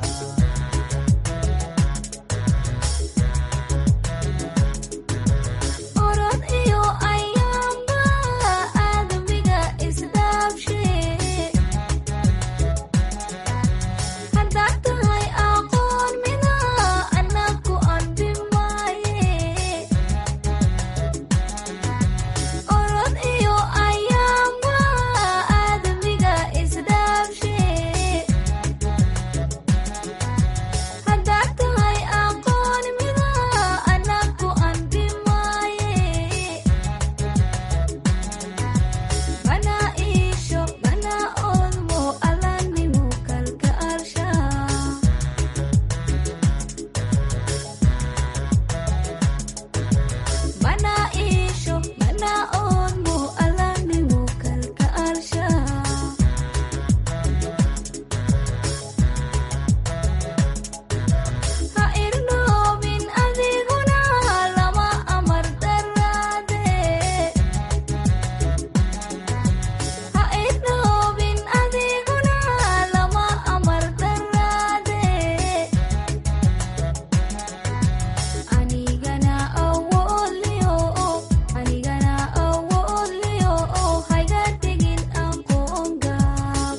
orod iyo ayaamba aadamiga isdhaabshe haddaad tahay aqoon mida anaku anbi maaye orod iyo ayaamba aadamiga isdhaabshe haddaad tahay aqoon mida anaku anbi maaye mana iisho mana oodmo alanimu kalgaalsha mana iisho mana oodmo alanimu kalgaalsha ha irnoobin adiguna lama amar daraade ha irnoobin adiguna lama amar daraade anigana awoodliyo anigana awoodliyo hayga tegin aqoon gaab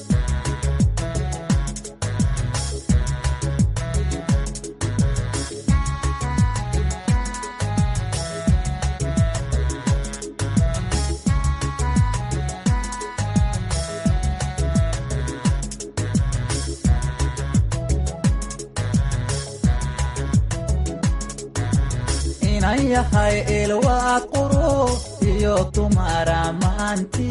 inan yahay ilwaad quro iyo dumara maanti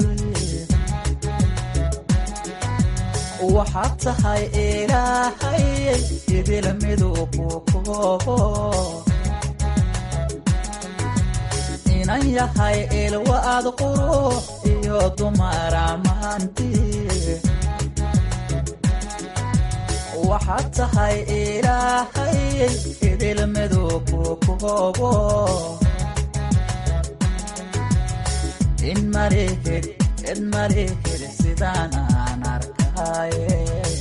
waxaad tahay ilaahay idil miduu ku koobo inan yahay ilwaad quro iyo dumara maanti waxaad tahay ilaahay idil miduu ku koobo in malihid cid malihid sidaan aan arkaaye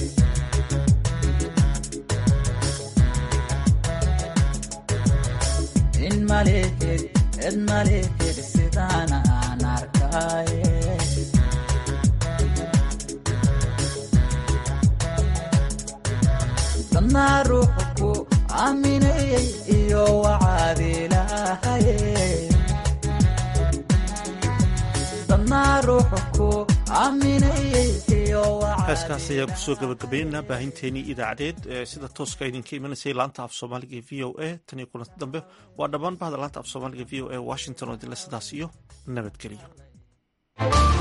in malihid cid malihid sidaan aan arkaaye dadnaa ruuxa ku aaminayay iyo wacaad ilaahaye ruuxu ku aaminayay iyo heeskaas ayaa kusoo gabagabaynaynaa baahinteenii idaacadeed ee sida tooska idinka imanaysay laanta af soomaaliga ee v o a tan iyo kulanti dambe waa dhammaan bahda laanta af soomaaliga v o a washington oo idinle sidaas iyo nabadgelyo